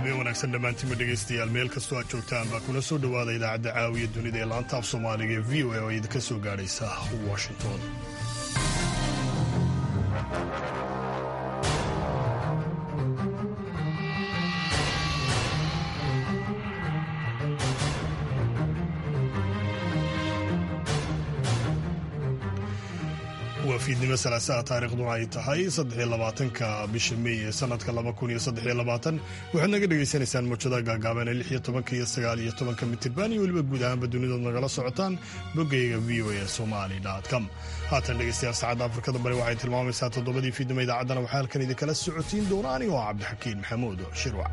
wanaagsan dhammaantiinba dhegaystayaal meel kastoo aad joogtaan baa kuna soo dhowaada idaacadda caawiya dunida ee laanta af soomaaliga ee v o a oo idinka soo gaadhaysa washington waa fiidnimo salaasaha taariikhduna ay tahay saddexiyo labaatanka bisha mey ee sanadka laba kun iyo saddexiyo labaatan waxaad naga dhagaysanaysaan muujada gaagaaban ee lix iyo tobanka iyo sagaal iyo tobanka mitirban iyo weliba guud ahaanba dunidood nagala socotaan boggayga v o a somali com haatan dhegaystayaal saacadda afrikada bari waxay tilmaamaysaa toddobadii fiidnimo idaacaddana waxaa halkan idinkala socotiin doona anigoo cabdixakiin maxamuud shirwac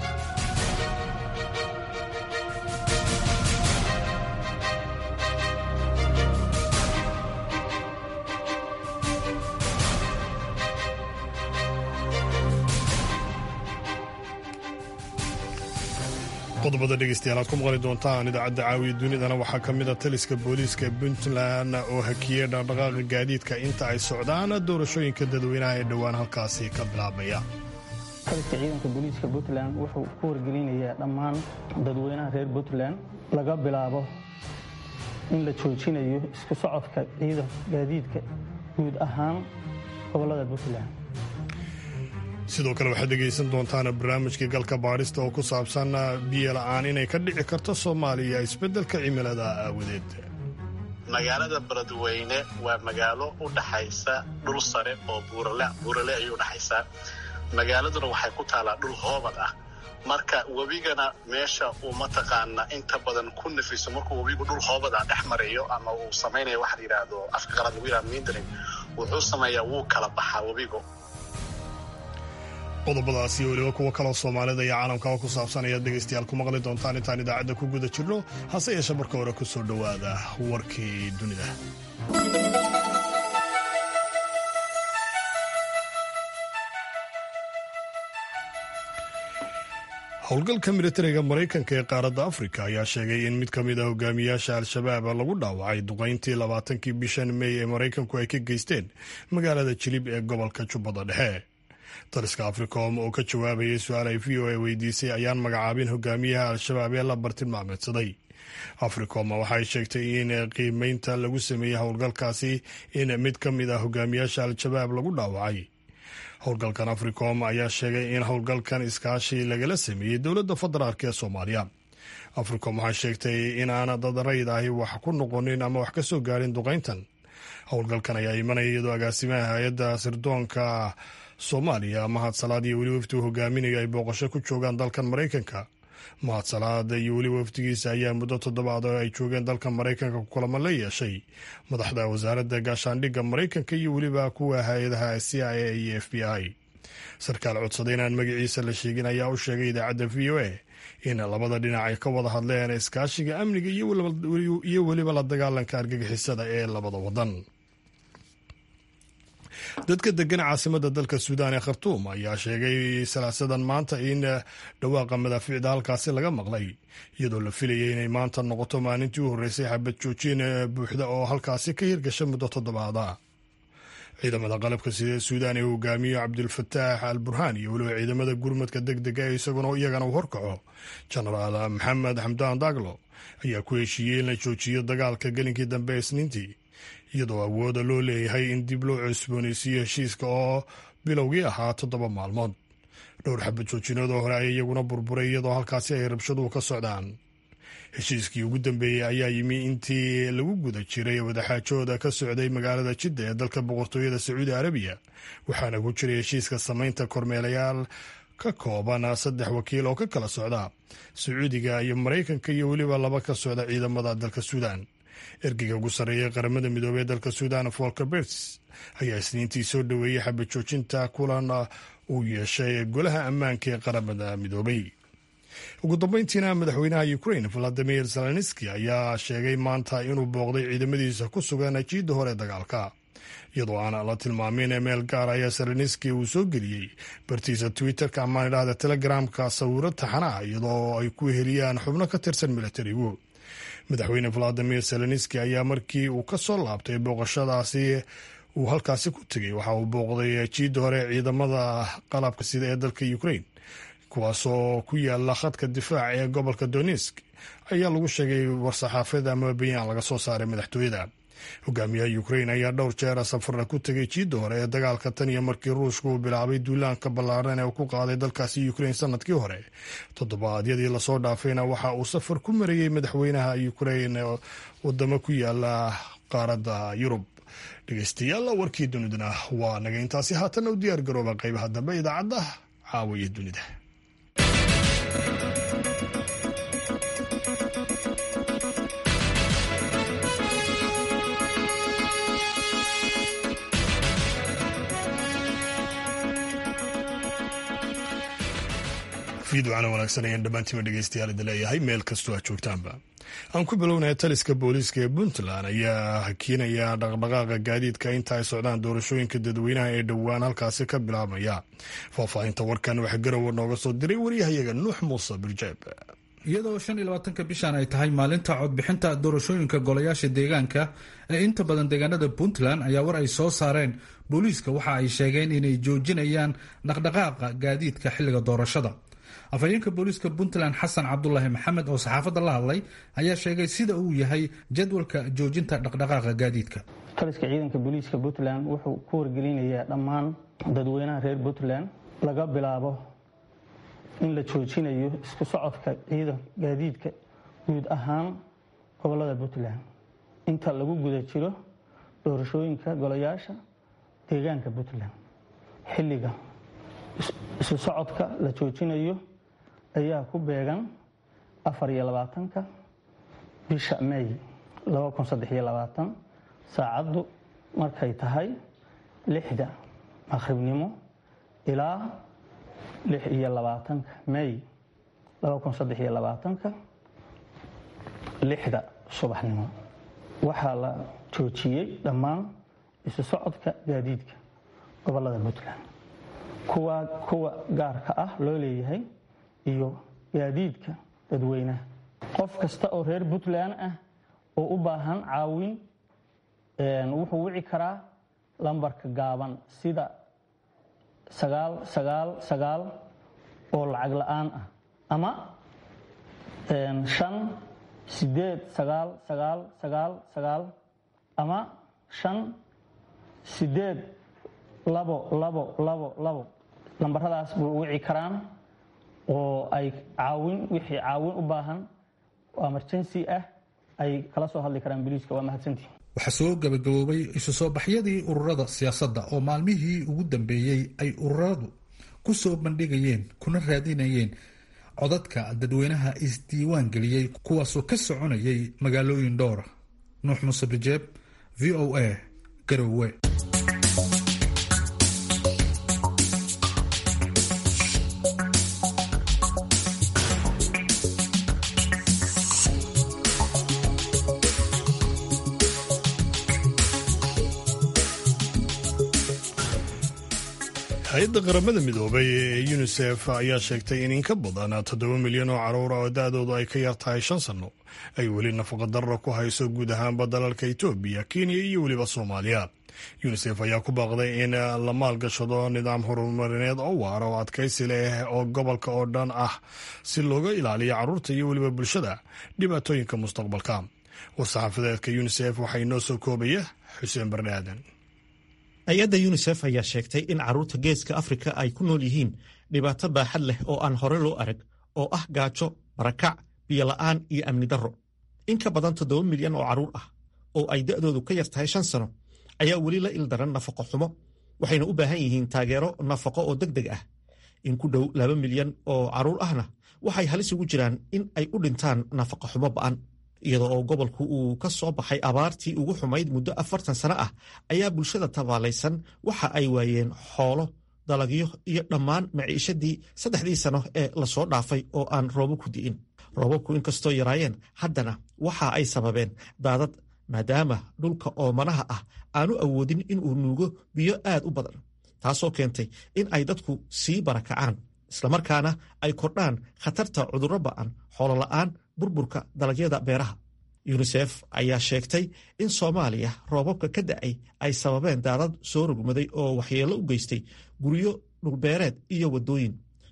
qodobada dhegeystayaal aad ku maqli doontaan idaacadda caawiya dunidana waxaa ka mid a taliska booliiska puntland oo hakiyey dhaqdhaqaaqa gaadiidka inta ay socdaan doorashooyinka dadweynaha ee dhowaan halkaasi ka bilaabmaya taliska ciidanka booliiska puntland wuxuu ku wargelinayaa dhammaan dadweynaha reer puntland laga bilaabo in la joojinayo isku socodka ciidan gaadiidka guud ahaan gobolada puntland sidoo kale waxaad dhegaysan doontaan barnaamijkii galka baadhista oo ku saabsan biyo la'aan inay ka dhici karto soomaaliya isbeddelka cimilada aawadeed magaalada beledweyne waa magaalo u dhaxaysa dhul sare oo buurale ayay u dhaxaysaa magaaladuna waxay ku taallaa dhul hoobad ah marka webigana meesha uu mataqaana inta badan ku nafiso markuu webigu dhul hoobad ah dhex marayo ama uu samaynayo waxa la yidhaahdo afka qalaad lagu yidhahdo mindrin wuxuu sameeyaa wuu kala baxaa webigu qodobadaas iyo weliba kuwo kaloo soomaalida iyo caalamkaba ku saabsan ayaad dhegaystayaal ku maqli doontaan intaan idaacadda ku guda jirno hase yeeshe marka hore ku soo dhowaada warkii dunida howlgalka militariga maraykanka ee qaaradda afrika ayaa sheegay in mid ka mid a hogaamiyaasha al-shabaab lagu dhaawacay duqayntii labaatankii bishan mey ee maraykanku ay ka geysteen magaalada jilib ee gobolka jubbada dhexe taliska africom oo ka jawaabayay su-aal ay v o a weydiisay ayaan magacaabin hogaamiyaha al-shabaab ee la bartilmaameedsaday africom waxay sheegtay in qiimeynta lagu sameeyey howlgalkaasi in mid ka mid ah hogaamiyaasha al-shabaab lagu dhaawacay howlgalkan africom ayaa sheegay in howlgalkan iskaashi lagala sameeyey dowladda federaalk ee soomaaliya africom waxay sheegtay in aan dad rayd ahi wax ku noqonin ama wax ka soo gaarin duqayntan howlgalkan ayaa imanaya iyadoo agaasimaha hay-adda sirdoonka soomaaliya mahad salaad iyo weli wafdi uu hogaaminayo ay booqasho ku joogaan dalkan maraykanka mahad salaad iyo weliba wafdigiisa ayaa muddo toddobaad oo ay joogeen dalkan maraykanka kulamo la yeeshay madaxda wasaaradda gaashaandhigga maraykanka iyo weliba kuwa hay-adaha c i a iyo f b i sarkaal codsaday inaan magaciisa la sheegin ayaa u sheegay idaacadda v o a in labada dhinac ay ka wada hadleen iskaashiga amniga iyo weliba la dagaalanka argagixisada ee labada wadan dadka degan caasimada dalka suudaan ee khartuum ayaa sheegay salaasadan maanta in dhawaaqa madaafiicda halkaasi laga maqlay iyadoo la filayay inay maanta noqoto maalintii u horreysay xabad joojin buuxda oo halkaasi ka hirgasha muddo toddobaada ciidamada qalabka sida suudaan ee hogaamiyo cabdulfataax al burhaan iyo weliba ciidamada gurmadka deg dega ee isaguna iyagana uu horkaco jenaraal maxamed xamdaan daglo ayaa ku heshiiyey in la joojiyo dagaalka gelinkii dambe ee isniintii iyadoo awooda loo leeyahay in dib loo cusboonaysiiyo heshiiska oo bilowgii ahaa toddoba maalmood dhowr xabad joojinadoo hore ay iyaguna burburay iyadoo halkaasi ay rabshaduhu ka socdaan heshiiskii ugu dambeeyey ayaa yimi intii lagu guda jiray wadaxaajooda ka socday magaalada jidda ee dalka boqortooyada sacuudi arabiya waxaana ku jiray heshiiska samaynta kormeelayaal ka kooban saddex wakiil oo ka kala socda sacuudiga iyo maraykanka iyo weliba laba ka socda ciidamada dalka suudaan ergeyga ugu sarreeyay qaramada midoobey ee dalka suudan volker berts ayaa isniintii soo dhoweeyey xabad joojinta kulan uu yeeshay golaha ammaanka ee qaramada midoobey ugu dambeyntiina madaxweynaha ukrain valadimir zelenski ayaa sheegay maanta inuu booqday ciidamadiisa ku sugan jiidda hore dagaalka iyadoo aan la tilmaamin meel gaar ayaa zelenski uu soo geliyey bartiisa twitterka amaan idhahda telegramka sawiro taxanaa iyadoo ay ku heliyaan xubno ka tirsan milatarigu madaxweyne valadimir zelenski ayaa markii uu ka soo laabtay booqashadaasi uu halkaasi ku tegey waxa uu booqday jiidda hore ciidamada qalabka sida ee dalka ukrain kuwaasoo ku yaala khadka difaac ee gobolka donisk ayaa lagu sheegay war-saxaafada ama bayaan laga soo saaray madaxtooyada hogaamiyaha ukrain ayaa dhowr jeera safarna ku tegay jiidda hore ee dagaalka tan iyo markii ruushka uu bilaabay duulaanka ballaaran ee uu ku qaaday dalkaasi ukrain sanadkii hore toddobaadyadii lasoo dhaafayna waxa uu safar ku marayey madaxweynaha ukrain wadamo ku yaala qaaradda yurub dhegeystayaal warkii dunidana waa naga intaasi haatan u diyaar garooba qaybaha dambe idaacadda caawiya dunida fiidwacana wanaagsan ayaan dhammaantiima dhegeystayaal idin leeyahay meel kastoo aad joogtaanba aan ku bilownaya taliska booliiska ee puntland ayaa hakiinaya dhaqdhaqaaqa gaadiidka inta ay socdaan doorashooyinka dadweynaha ee dhowaan halkaasi ka bilaabmaya faahfaahinta warkan waxaa garowa nooga soo diray waryahayaga nuux muuse birjeeb iyadoo shan iyo labaatanka bishan ay tahay maalinta codbixinta doorashooyinka golayaasha deegaanka ee inta badan deegaanada puntland ayaa war ay soo saareen booliiska waxa ay sheegeen inay joojinayaan dhaqdhaqaaqa gaadiidka xilliga doorashada afhayeenka booliiska puntland xasan cabdulaahi maxamed oo saxaafadda la hadlay ayaa sheegay sida uu yahay jadwalka joojinta dhaqdhaqaaqa gaadiidka taliska ciidanka booliiska puntland wuxuu ku wargelinayaa dhammaan dadweynaha reer puntland laga bilaabo in la joojinayo isku socodka ciidan gaadiidka guud ahaan gobolada puntland inta lagu guda jiro doorashooyinka golayaasha deegaanka puntland xilliga isu socodka la joojinayo ayaa ku beegan afar iyo labaatanka bisha may laba kun saddex iyo labaatan saacaddu markay tahay lixda maqribnimo ilaa lix iyo labaatanka may laba kun saddex iyo labaatanka lixda subaxnimo waxaa la joojiyey dhammaan isu socodka gaadiidka gobolada puntland kuwa kuwa gaarka ah loo leeyahay iyo gaadiidka dadweynaha qof kasta oo reer puntland ah oo u baahan caawin wuxuu wici karaa lambarka gaaban sida sagaal sagaal sagaal oo lacag la-aan ah ama shan sideed sagaal sagaal sagaal sagaal ama shan sideed labo labo labo labo lambaradaas buu wici karaan oo ay caawin wixii caawin u baahan oo emergency ah ay kala soo hadli karaan boliiska waa mahadsantihi waxaa soo gabagaboobay isu soo baxyadii ururada siyaasadda oo maalmihii ugu dambeeyey ay ururadu ku soo bandhigayeen kuna raadinayeen codadka dadweynaha isdiiwaan geliyey kuwaasoo ka soconayay magaalooyin dhowra nuux muuse bijeeb v o a garowe hay-adda qaramada midoobay ee unisef ayaa sheegtay in in ka badan toddoba milyan oo caruura oo da-doodu ay ka yar tahay shan sanno ay weli nafaqadarra ku hayso guud ahaanba dalalka etoobiya kenya iyo weliba soomaaliya unisef ayaa ku baaqday in la maalgashado nidaam horumarineed oo waara oo adkaysi leh oo gobolka oo dhan ah si looga ilaaliyo caruurta iyo weliba bulshada dhibaatooyinka mustaqbalka war-saxaafadeedka unisef waxaa inoo soo koobaya xuseen bardhe aadan hay-adda yunisef ayaa sheegtay in carruurta geeska afrika ay ku nool yihiin dhibaato baaxad leh oo aan hore loo arag oo ah gaajo barakac biyola'aan iyo amni darro in ka badan toddoba milyan oo carruur ah oo ay da'doodu ka yar tahay shan sano ayaa weli la ildaran nafaqo xumo waxayna u baahan yihiin taageero nafaqo oo deg deg ah in ku dhow laba milyan oo carruur ahna waxay halis ugu jiraan in ay u dhintaan nafaqo xumo ba'an iyadoo oo gobolku uu ka soo baxay abaartii ugu xumayd muddo afartan sano ah ayaa bulshada tabaalaysan waxa ay waayeen xoolo dalagyo iyo dhammaan maciishadii saddexdii sano ee lasoo dhaafay oo aan roobo ku di'in roobabku inkastoo yaraayeen haddana waxa ay sababeen daadad maadaama dhulka oomanaha ah aanu awoodin inuu nuugo biyo aad u badan taasoo keentay in ay dadku sii barakacaan islamarkaana ay kordhaan khatarta cudurro ba'an xoolola'aan burburka dalagyada beeraha yunisef ayaa sheegtay in soomaaliya roobabka ka da'ay ay sababeen daadad soo rogmaday oo waxyeello u geystay guryo dhulbeereed iyo waddooyin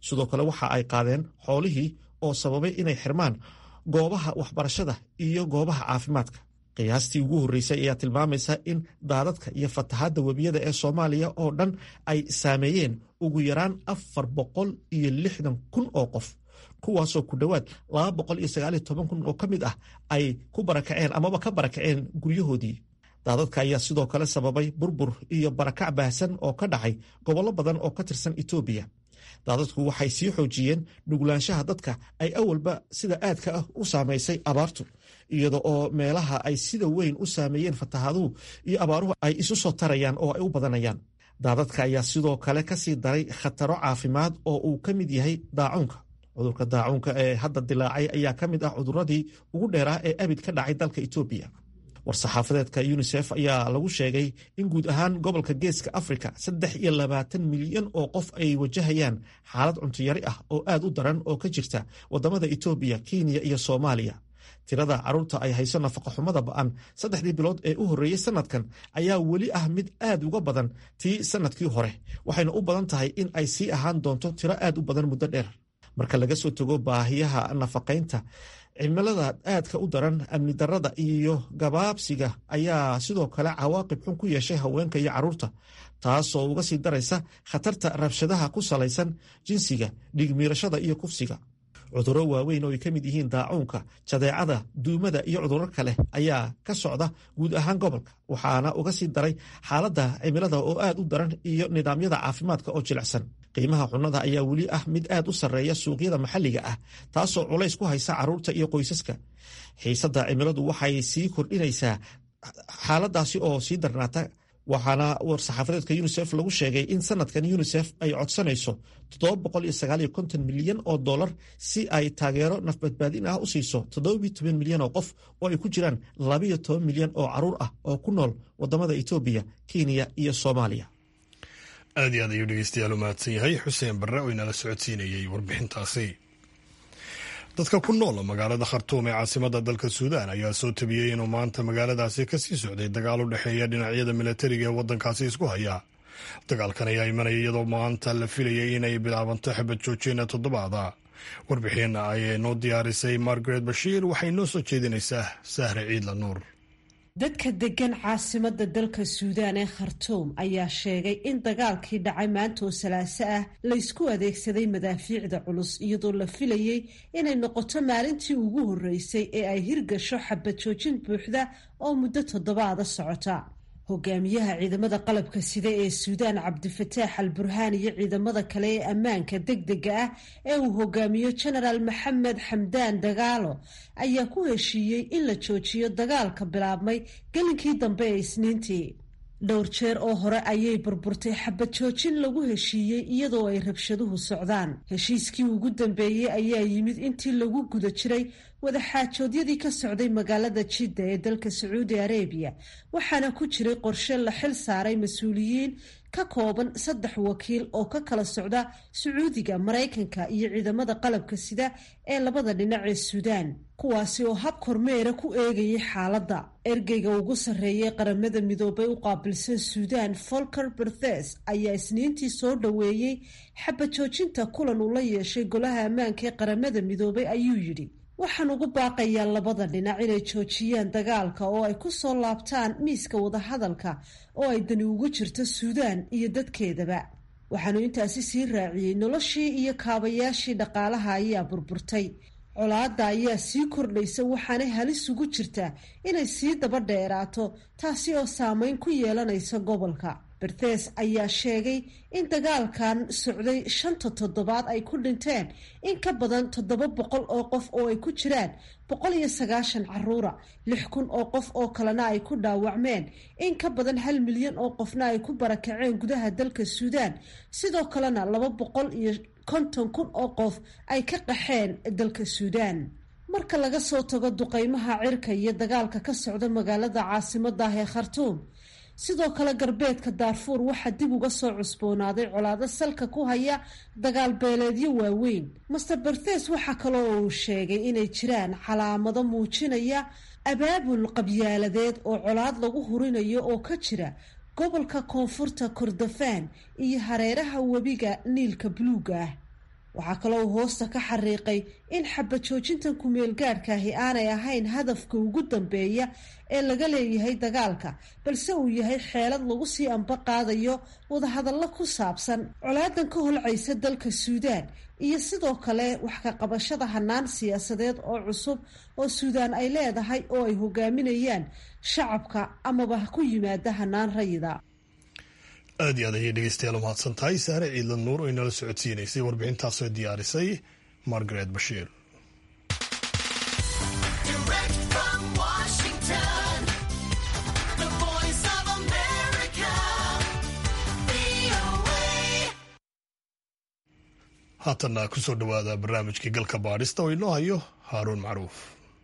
sidoo kale waxa ay qaadeen xoolihii oo sababay inay xirmaan goobaha waxbarashada iyo goobaha caafimaadka qiyaastii ugu horreysay ayaa tilmaamaysa in daadadka iyo fatahaadda webiyada ee soomaaliya oo dhan ay saameeyeen ugu yaraan afar boqol iyo lixdan kun oo qof kuwaasoo ku dhowaad laba boqol iyo sagaal iyo toban kun oo ka mid ah ay ku barakaceen amaba ka barakaceen guryahoodii daadadka ayaa sidoo kale sababay burbur iyo barakac baahsan oo ka dhacay gobollo badan oo ka tirsan etoobiya daadadku waxay sii xoojiyeen nuglaanshaha dadka ay awalba sida aadka ah u saamaysay abaartu iyada oo meelaha ay sida weyn u saameeyeen fatahaaduhu iyo abaaruhu ay isu soo tarayaan oo ay u badanayaan daadadka ayaa sidoo kale ka sii daray khataro caafimaad oo uu ka mid yahay daacuunka cudurka daacuunka ee hadda dilaacay ayaa ka mid ah cuduradii ugu dheeraa ee abid ka dhacay dalka etoobiya war-saxaafadeedka yunisef ayaa lagu sheegay in guud ahaan gobolka geeska afrika saddex iyo labaatan milyan oo qof ay wajahayaan xaalad cuntuyari ah oo aad u daran oo ka jirta wadamada etoobiya kenya iyo soomaaliya tirada carruurta ay hayso nafaqoxumada ba'an saddexdii bilood ee u horreeyey sanadkan ayaa weli ah mid aad uga badan tii sanadkii hore waxayna u badan tahay in ay sii ahaan doonto tiro aad u badan muddo dheer marka laga soo tago baahiyaha nafaqaynta cimilada aadka u daran amni darada iyo gabaabsiga ayaa sidoo kale cawaaqib xun ku yeeshay haweenka iyo carruurta taasoo uga sii daraysa khatarta rabshadaha ku salaysan jinsiga dhiigmiirashada iyo kufsiga cudurro waaweyn oo ay ka mid yihiin daacuunka jadeecada duumada iyo cudurro kale ayaa ka socda guud ahaan gobolka waxaana uga sii daray xaaladda cimilada oo aad u daran iyo nidaamyada caafimaadka oo jilicsan qiimaha cunnada ayaa weli ah mid aad u sarreeya suuqyada maxalliga ah taasoo culays ku haysa carruurta iyo qoysaska xiisadda cimiladu waxay sii kordhinaysaa xaaladaasi oo sii darnaata waxaana war-saxaafadeedka yunisef lagu sheegay in sanadkan yunisef ay codsanayso milyan oo dolar si ay taageero nafbadbaadin ah u siiso milyan oo qof oo ay ku jiraan milyan oo caruur ah oo ku nool wadamada etoobiya kenya iyo soomaaliya aad iyo aad ayuu dhegeystayaal u mahadsan yahay xuseen barre oo inala socodsiinayey warbixintaasi dadka ku nool magaalada khartuum ee caasimada dalka suudaan ayaa soo tabiyey inuu maanta magaaladaasi kasii socday dagaal u dhexeeya dhinacyada milatariga ee waddankaasi isku haya dagaalkan ayaa imanaya iyadoo maanta la filayay inay bilaabanto xabad joojina toddobaada warbixin ayay noo diyaarisay margaret bashiir waxay noo soo jeedinaysaa sahre ciidla nuur dadka degan caasimada dalka suudaan ee khartuum ayaa sheegay in dagaalkii dhacay maanta oo salaaso ah laysku adeegsaday madaafiicda culus iyadoo la filayey inay noqoto maalintii ugu horreysay ee ay hirgasho xabad joojin buuxda oo muddo toddobaada socota hogaamiyaha ciidamada qalabka sida ee suudaan cabdifataax al burhaan iyo ciidamada kale ee ammaanka degdega ah ee uu hogaamiyo genaraal maxamed xamdaan dagaalo ayaa ku heshiiyey in la joojiyo dagaalka bilaabmay gelinkii dambe ee isniintii dhowr jeer oo hore ayay burburtay xabad joojin lagu heshiiyey iyadoo ay rabshaduhu socdaan heshiiskii ugu dambeeyey ayaa yimid intii lagu guda jiray wadaxaajoodyadii ka socday magaalada jidda ee dalka sacuudi arabiya waxaana ku jiray qorshe la xil saaray mas-uuliyiin ka kooban saddex wakiil oo ka kala socda sacuudiga maraykanka iyo ciidamada qalabka sida ee labada dhinac ee suudaan kuwaasi oo hab kormeera ku eegayay xaaladda ergeyga ugu sarreeyay qaramada midoobay u qaabilsan suudaan folker berthes ayaa isniintii soo dhoweeyey xabad joojinta kulan uu la yeeshay golaha ammaanka ee qaramada midoobay ayuu yidhi waxaan ugu baaqayaa labada dhinac inay joojiyaan dagaalka oo ay ku soo laabtaan miiska wadahadalka oo ay dani ugu jirto suudaan iyo dadkeedaba waxaanu intaasi sii raaciyey noloshii iyo kaabayaashii dhaqaalaha ayaa burburtay colaadda ayaa sii kordhaysa waxaanay halis ugu jirtaa inay sii daba dheeraato taasi oo saameyn ku yeelanaysa gobolka berthes ayaa sheegay in dagaalkan socday shanta toddobaad ay ku dhinteen in ka badan toddoba boqol oo qof oo ay ku jiraan boqol iyo sagaashan caruura lix kun oo qof oo kalena ay ku dhaawacmeen in ka badan hal milyan oo qofna ay ku barakaceen gudaha dalka suudaan sidoo kalena laba boqol iyo konton kun oo qof ay ka qaxeen dalka suudaan marka laga soo tago duqeymaha cirka iyo dagaalka ka socda magaalada caasimadah ee khartuum sidoo kale galbeedka daarfuur waxaa dib uga soo cusboonaaday colaado salka ku haya dagaal beeleedyo waaweyn master berthes waxaa kaloo uu sheegay inay jiraan calaamado muujinaya abaabul qabyaaladeed oo colaad lagu hurinayo oo ka jira gobolka koonfurta kordofaan iyo hareeraha webiga niilka buluuga ah waxaa kaloo uu hoosta ka xariiqay in xabajoojintan ku-meelgaadhkaahi aanay ahayn hadafka ugu dambeeya ee laga leeyahay dagaalka balse uu yahay xeelad lagu sii amba qaadayo wadahadallo ku saabsan colaadan ka holcaysa dalka suudaan iyo sidoo kale wax ka qabashada hanaan siyaasadeed oo cusub oo suudaan ay leedahay oo ay hogaaminayaan shacabka amaba ku yimaada hanaan rayida aad iyo aad ayay dhegeystayaal umahadsan tahay saare ciidla nuur oo inala socodsiinaysay warbixintaasoo diyaarisay margaret bashiir haatanna kusoo dhowaada barnaamijkii galka baadhista oo inoo hayo haaruun macruuf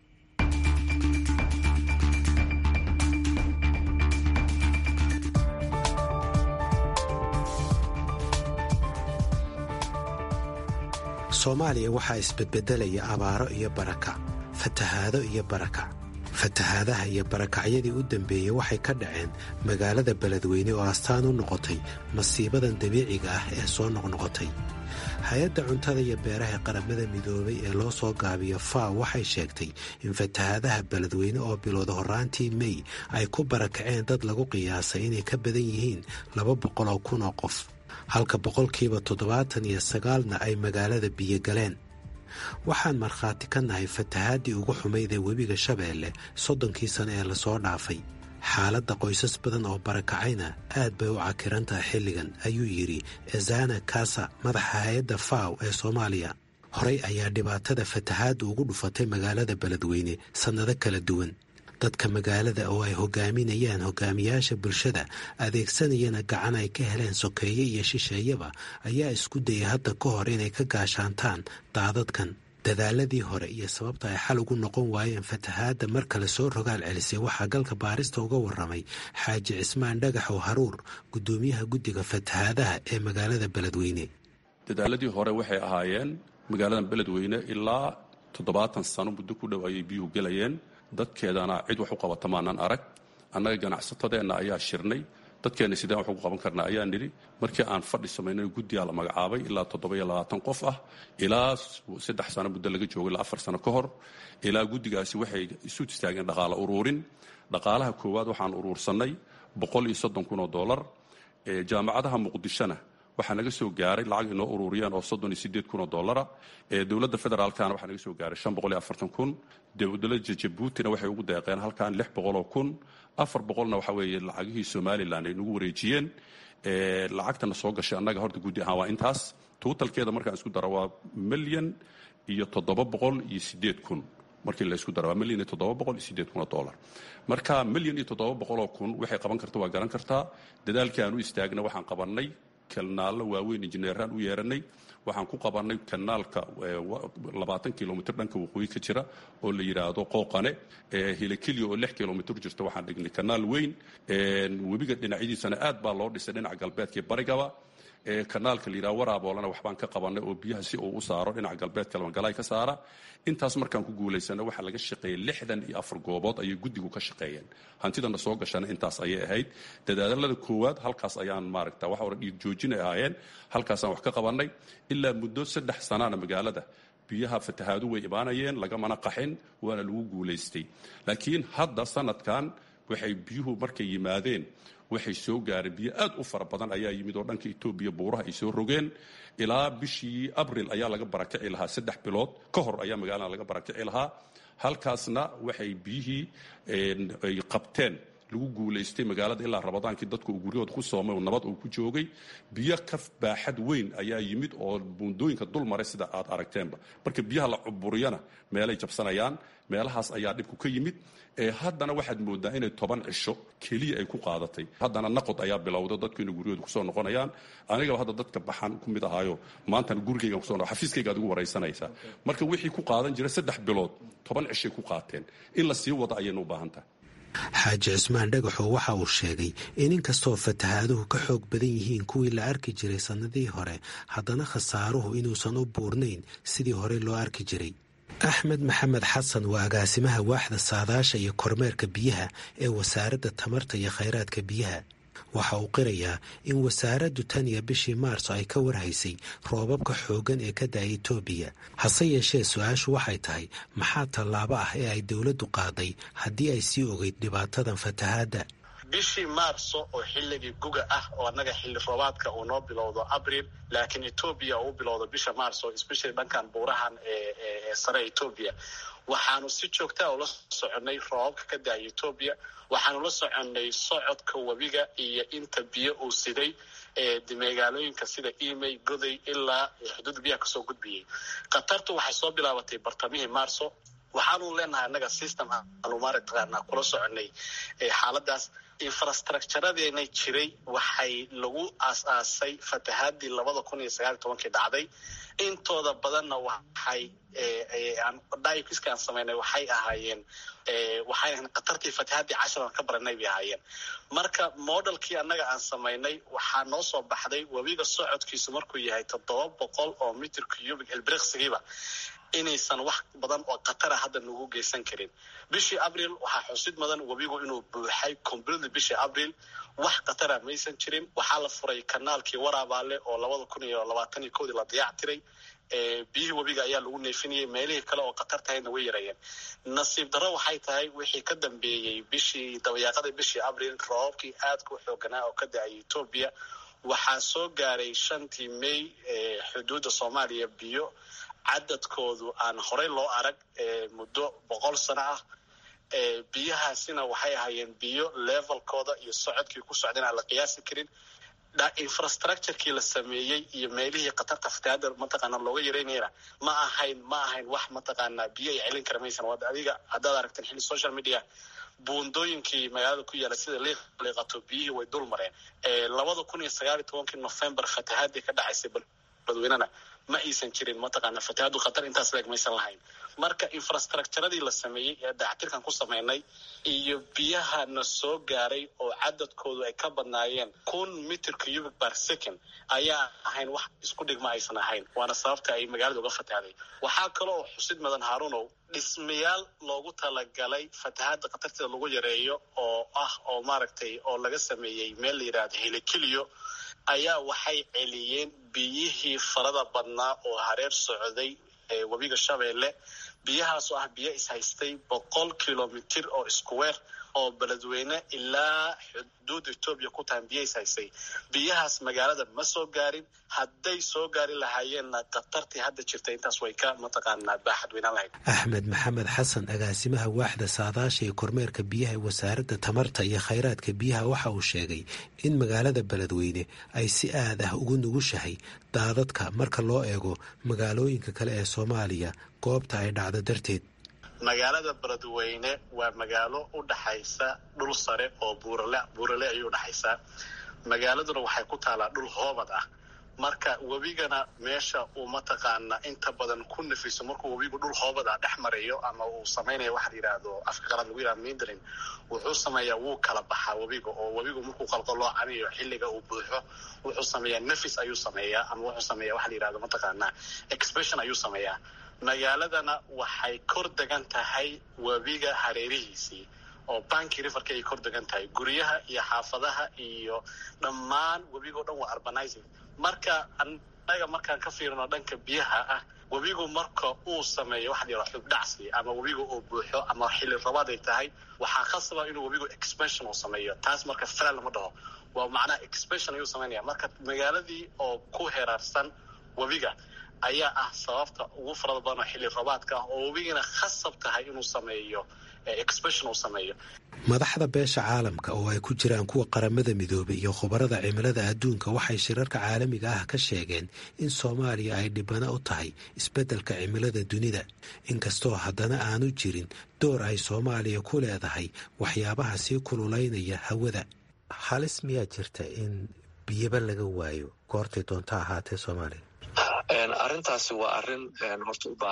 soomaaliya waxaa isbedbedelaya abaaro iyo barakac fatahaado iyo barakac fatahaadaha iyo barakacyadii u dambeeyey waxay ka dhaceen magaalada beledweyne oo astaan u noqotay masiibadan dabiiciga ah ee soo noqnoqotay hay-adda cuntada iyo beeraha qaramada midoobay ee loo soo gaabiyo faw waxay sheegtay in fatahaadaha beledweyne oo bilowda horraantii mey ay ku barakaceen dad lagu qiyaasay inay ka badan yihiin laba boqol oo kun oo qof halka boqolkiiba toddobaatan iyo sagaalna ay magaalada biyo galeen waxaan markhaati ka nahay fatahaadii ugu xumayd ee webiga shabeelle soddonkii sano ee lasoo dhaafay xaaladda qoysas badan oo barakacayna aad bay u cakiran tahay xilligan ayuu yidhi ezana kasa madaxa hay-adda faw ee soomaaliya horey ayaa dhibaatada fatahaadda ugu dhufatay magaalada beledweyne sannado kala duwan dadka magaalada oo ay hogaaminayaan hogaamiyaasha bulshada adeegsanayana gacan ay ka heleen sokeeye iyo shisheeyaba ayaa isku dayay hadda ka hor inay ka gaashaantaan daadadkan dadaaladii hore iyo sababta ay xal ugu noqon waayeen fatahaadda mar kale soo rogaal celisay waxaa galka baarista uga warramay xaaji cismaan dhagaxow haruur guddoomiyaha guddiga fatahaadaha ee magaalada beledweyne dadaaladii hore waxay ahaayeen magaalada beledweyne ilaa toddobaatan sano muddo ku dhow ayay biyuhu gelayeen dadkeedana cid wax u qabata maanaan arag annaga ganacsatadeenna ayaa shirnay dadkeenna sideen wax ugu qaban karnaa ayaa nidhi markii aan fadhi samaynay guddiyaa la magacaabay ilaa toddoba-iyo labaatan qof ah ilaa saddex sano muddo laga joogo ilaa afar sano ka hor ilaa guddigaasi waxay isu istaageen dhaqaale uruurin dhaqaalaha koowaad waxaan uruursannay boqol iyo soddon kun oo dollar jaamacadaha muqdishona waxaa naga soo gaaray lacag inoo ururiyeen oo soddon iyo sideed kun oo dollara dowladda federaalkana waxaa naga soo gaaray shan boqol iyo afartan kun dowladda jabuutina waxay ugu deeqeen halkan lix boqoloo kun afar boqolna waxa weeye lacagihii somalilan ay nagu wareejiyeen lacagtana soo gashay annaga horta guddi ahaan waa intaas tuutalkeeda markaan isku daro waa milyan iyo toddoba boqol iyo sideed kun markii la isku daro waa milyan iyo toddoba boqol iyo sideed kun oo dollar marka milyan iyo toddoba boqoloo kun waxay qaban karta waa garan kartaa dadaalkii aan u istaagna waxaan qabannay kanaallo waaweyn injineeraan u yeeranay waxaan ku qabannay kanaalka labaatan kilomitr dhanka waqooyi ka jira oo la yidhaahdo qooqane hilakilya oo lix kilomitr jirta waxaan dhignay kanaal weyn webiga dhinacyadiisana aad baa loo dhisay dhinaca galbeedka iyo barigaba kanaalka la yidhaha waraaboolana waxbaan ka qabannay oo biyaha si uu u saaro dhinaca galbeedka lamagalaay ka saara intaas markaan ku guulaysana waxaa laga shaqeeyey lixdan iyo afar goobood ayay guddigu ka shaqeeyeen hantidana soo gashana intaas ayay ahayd dadaalada koowaad halkaas ayaan maaragta waxa hore dhiig joojin ay ahaayeen halkaasaan wax ka qabannay ilaa muddo saddex sanaana magaalada biyaha fatahaadu way imaanayeen lagamana qaxin waana lagu guulaystay laakiin hadda sanadkan waxay biyuhu markay yimaadeen waxay soo gaareen biyo aad u fara badan ayaa yimid oo dhanka etoobiya buuraha ay soo rogeen ilaa bishii abril ayaa laga barakici lahaa saddex bilood ka hor ayaa magaalada laga barakici lahaa halkaasna waxay biyihii ay qabteen lagu guulaystay magaalada ilaa rabadaankii dadku uu guryahooda ku soomay oo nabad uu ku joogay biyo ka baaxad weyn ayaa yimid oo buundooyinka dul maray sida aad aragteenba marka biyaha la cuburiyana meelay jabsanayaan meelahaas ayaa dhibku ka yimid haddana waxaad moodaa inay toban cisho keliya ay ku qaadatay haddana naqod ayaa bilowda dadku inay guryahooda kusoo noqonayaan anigaba hadda dadka baxan ku mid ahaayo maantana gurigaygan kuso xafiiskaygaad ugu waraysanaysaa marka wixii ku qaadan jira saddex bilood toban cishay ku qaateen in la sii wada ayaynu u baahan tahay xaaji cismaan dhagaxoo waxa uu sheegay in inkastoo fatahaaduhu ka xoog badan yihiin kuwii la arki jiray sannadihii hore haddana khasaaruhu inuusan u buurnayn sidii hore loo arki jiray axmed maxamed xasan waa agaasimaha waaxda saadaasha iyo kormeerka biyaha ee wasaaradda tamarta iyo khayraadka biyaha waxa uu qirayaa in wasaaraddu tan iyo bishii maarso ay ka warhaysay roobabka xooggan ee ka da-ay etoobiya hase yeeshee su-aashu waxay tahay maxaa tallaabo ah ee ay dowladdu qaaday haddii ay sii ogeyd dhibaatadan fatahaadda bishii maarso oo xilligii guga ah oo annaga xilli roobaadka uu noo bilowdo abril laakiin etoobiya uu bilowdo bisha maarso especially dhankan buurahan ee sare etoobiya waxaanu si joogtaa ula soconay roobabka ka da-ay etoobiya waxaanu la soconay socodka webiga iyo inta biyo uu siday magaalooyinka sida emay goday ilaa xuduud biyaha kasoo gudbiyey khatartu waxay soo bilaabatay bartamihii maarso waxaanu leenahay annaga system aanu maaragtaqaana kula soconay xaaladaas infrastructuradeena jiray waxay lagu aas-aasay fatahaadii labada kun iyo sagaal iyo tobankii dhacday intooda badanna waxay dikiska aan samaynay waxay ahaayeen waxay ahayn khatartii fatahaadii cashar aan ka baranay bay ahaayeen marka modelkii annaga aan samaynay waxaa noo soo baxday webiga socodkiisu markuu yahay toddoba boqol oo mitr cubic elbriksigiiba inaysan wax badan oo khatara hadda nagu geysan karin bishii abril waxaa xusid mudan webigu inuu buuxay completely bishii abril wax khatara maysan jirin waxaa la furay kanaalkii waraabaale oo labada kun iyo labaatan iyo kowdii la diyaac tiray biyihii webiga ayaa lagu neefinayay meelihii kale oo khatar tahayna way yarayeen nasiib darro waxay tahay wixii ka dambeeyey bishii dabayaaqadii bishii abril roobabkii aadka u xooganaa oo ka da-ay etoobiya waxaa soo gaaray shantii may xuduudda soomaaliya biyo cadadkoodu aan horey loo arag muddo boqol sano ah biyahaasina waxay ahaayeen biyo levelkooda iyo socodkii ku socdeen aan la qiyaasi karin infrastructurekii la sameeyey iyo meelihii khatarta fatahaada mataqaana looga yaraynayna ma ahayn ma ahayn wax mataqaanaa biyo ay celin kara maysan waad adiga haddaad aragteen xilli social media buundooyinkii magaalada ku yaala sida liiqato biyihii way dul mareen labada kun iyo sagaal iyo tobankii november fatahaadii ka dhacaysay badweynena ma aysan jirin mataqaana fatahaadu khatar intaas leeg maysan lahayn marka infrastructuradii la sameeyey ee dayactirkan ku sameynay iyo biyaha na soo gaaray oo cadadkoodu ay ka badnaayeen kun mitr cubic bar second ayaa ahayn wax isku dhigma aysan ahayn waana sababta ay magaalada uga fatahday waxaa kaloo xusid mudan haarunow dhismayaal loogu talagalay fatahaada khatarteeda lagu yareeyo oo ah oo maaragtay oo laga sameeyey meel la yidhaahdo helikiliyo ayaa waxay celiyeen biyihii farada badnaa oo hareer socday webiga shabeelle biyahaasoo ah biyo ishaystay boqol kilomitir oo iskuweer oo beledweyne ilaa xuduudda etoobiya ku tahan biyo ishaystay biyahaas magaalada ma soo gaarin hadday soo gaari lahaayeenna khatartii hadda jirta intaas way ka mataqaanaa baaxad weynaan lahayd axmed maxamed xasan agaasimaha waaxda saadaasha ee kormeerka biyaha ee wasaaradda tamarta iyo khayraadka biyaha waxa uu sheegay in magaalada beledweyne ay si aad ah ugu nugushahay daadadka marka loo eego magaalooyinka kale ee soomaaliya goobta ay dhacdo darteed magaalada beledweyne waa magaalo u dhaxaysa dhul sare oo buurale buurale ayay udhaxaysaa magaaladuna waxay ku taalaa dhul hoobad ah marka webigana meesha uu mataqaana inta badan ku nafiso markuu webigu dhul hoobad ah dhex marayo ama uu samaynayo waxa la yidhaahdo afka qalaad lagu yidhahdo mindrin wuxuu sameeyaa wuu kala baxaa webiga oo webigu markuu qalqaloocanayo xilliga uu buuxo wuxuu sameeyaa nafis ayuu sameeyaa ama wuxuu sameeyaa waxa la yidhahdo mataqaana expression ayuu sameeyaa magaaladana waxay kor degan tahay webiga hareerihiisii oo banki riverka ay kor degan tahay guryaha iyo xaafadaha iyo dhammaan webigao dhan waa urbanizing marka annaga markaan ka fiirino dhanka biyaha ah webigu marka uu sameeyo waxa la yidhaha xubdhacsi ama webigu uu buuxo ama xilli rabaad ay tahay waxaa khasaba inuu webigu expansion uu sameeyo taas marka fral lama dhaho waa macnaha expansion ayuu samaynaya marka magaaladii oo ku heraarsan webiga ayaa ah sababta ugu farada badan oo xilli rabaadka ah oo webigina khasab tahay inuu sameeyo expansion uu sameeyo madaxda beesha caalamka oo ay ku jiraan kuwa qaramada midoobay iyo khubarada cimilada adduunka waxay shirarka caalamiga ah ka sheegeen in soomaaliya ay dhibano u tahay isbeddelka cimilada dunida inkastoo haddana aanu jirin door ay soomaaliya ku leedahay waxyaabaha sii kululaynaya hawada halis miyaa jirta in biyaba laga waayo goortay doonto ahaatee soomaaliya arrintaasi waa arrin horta u baahan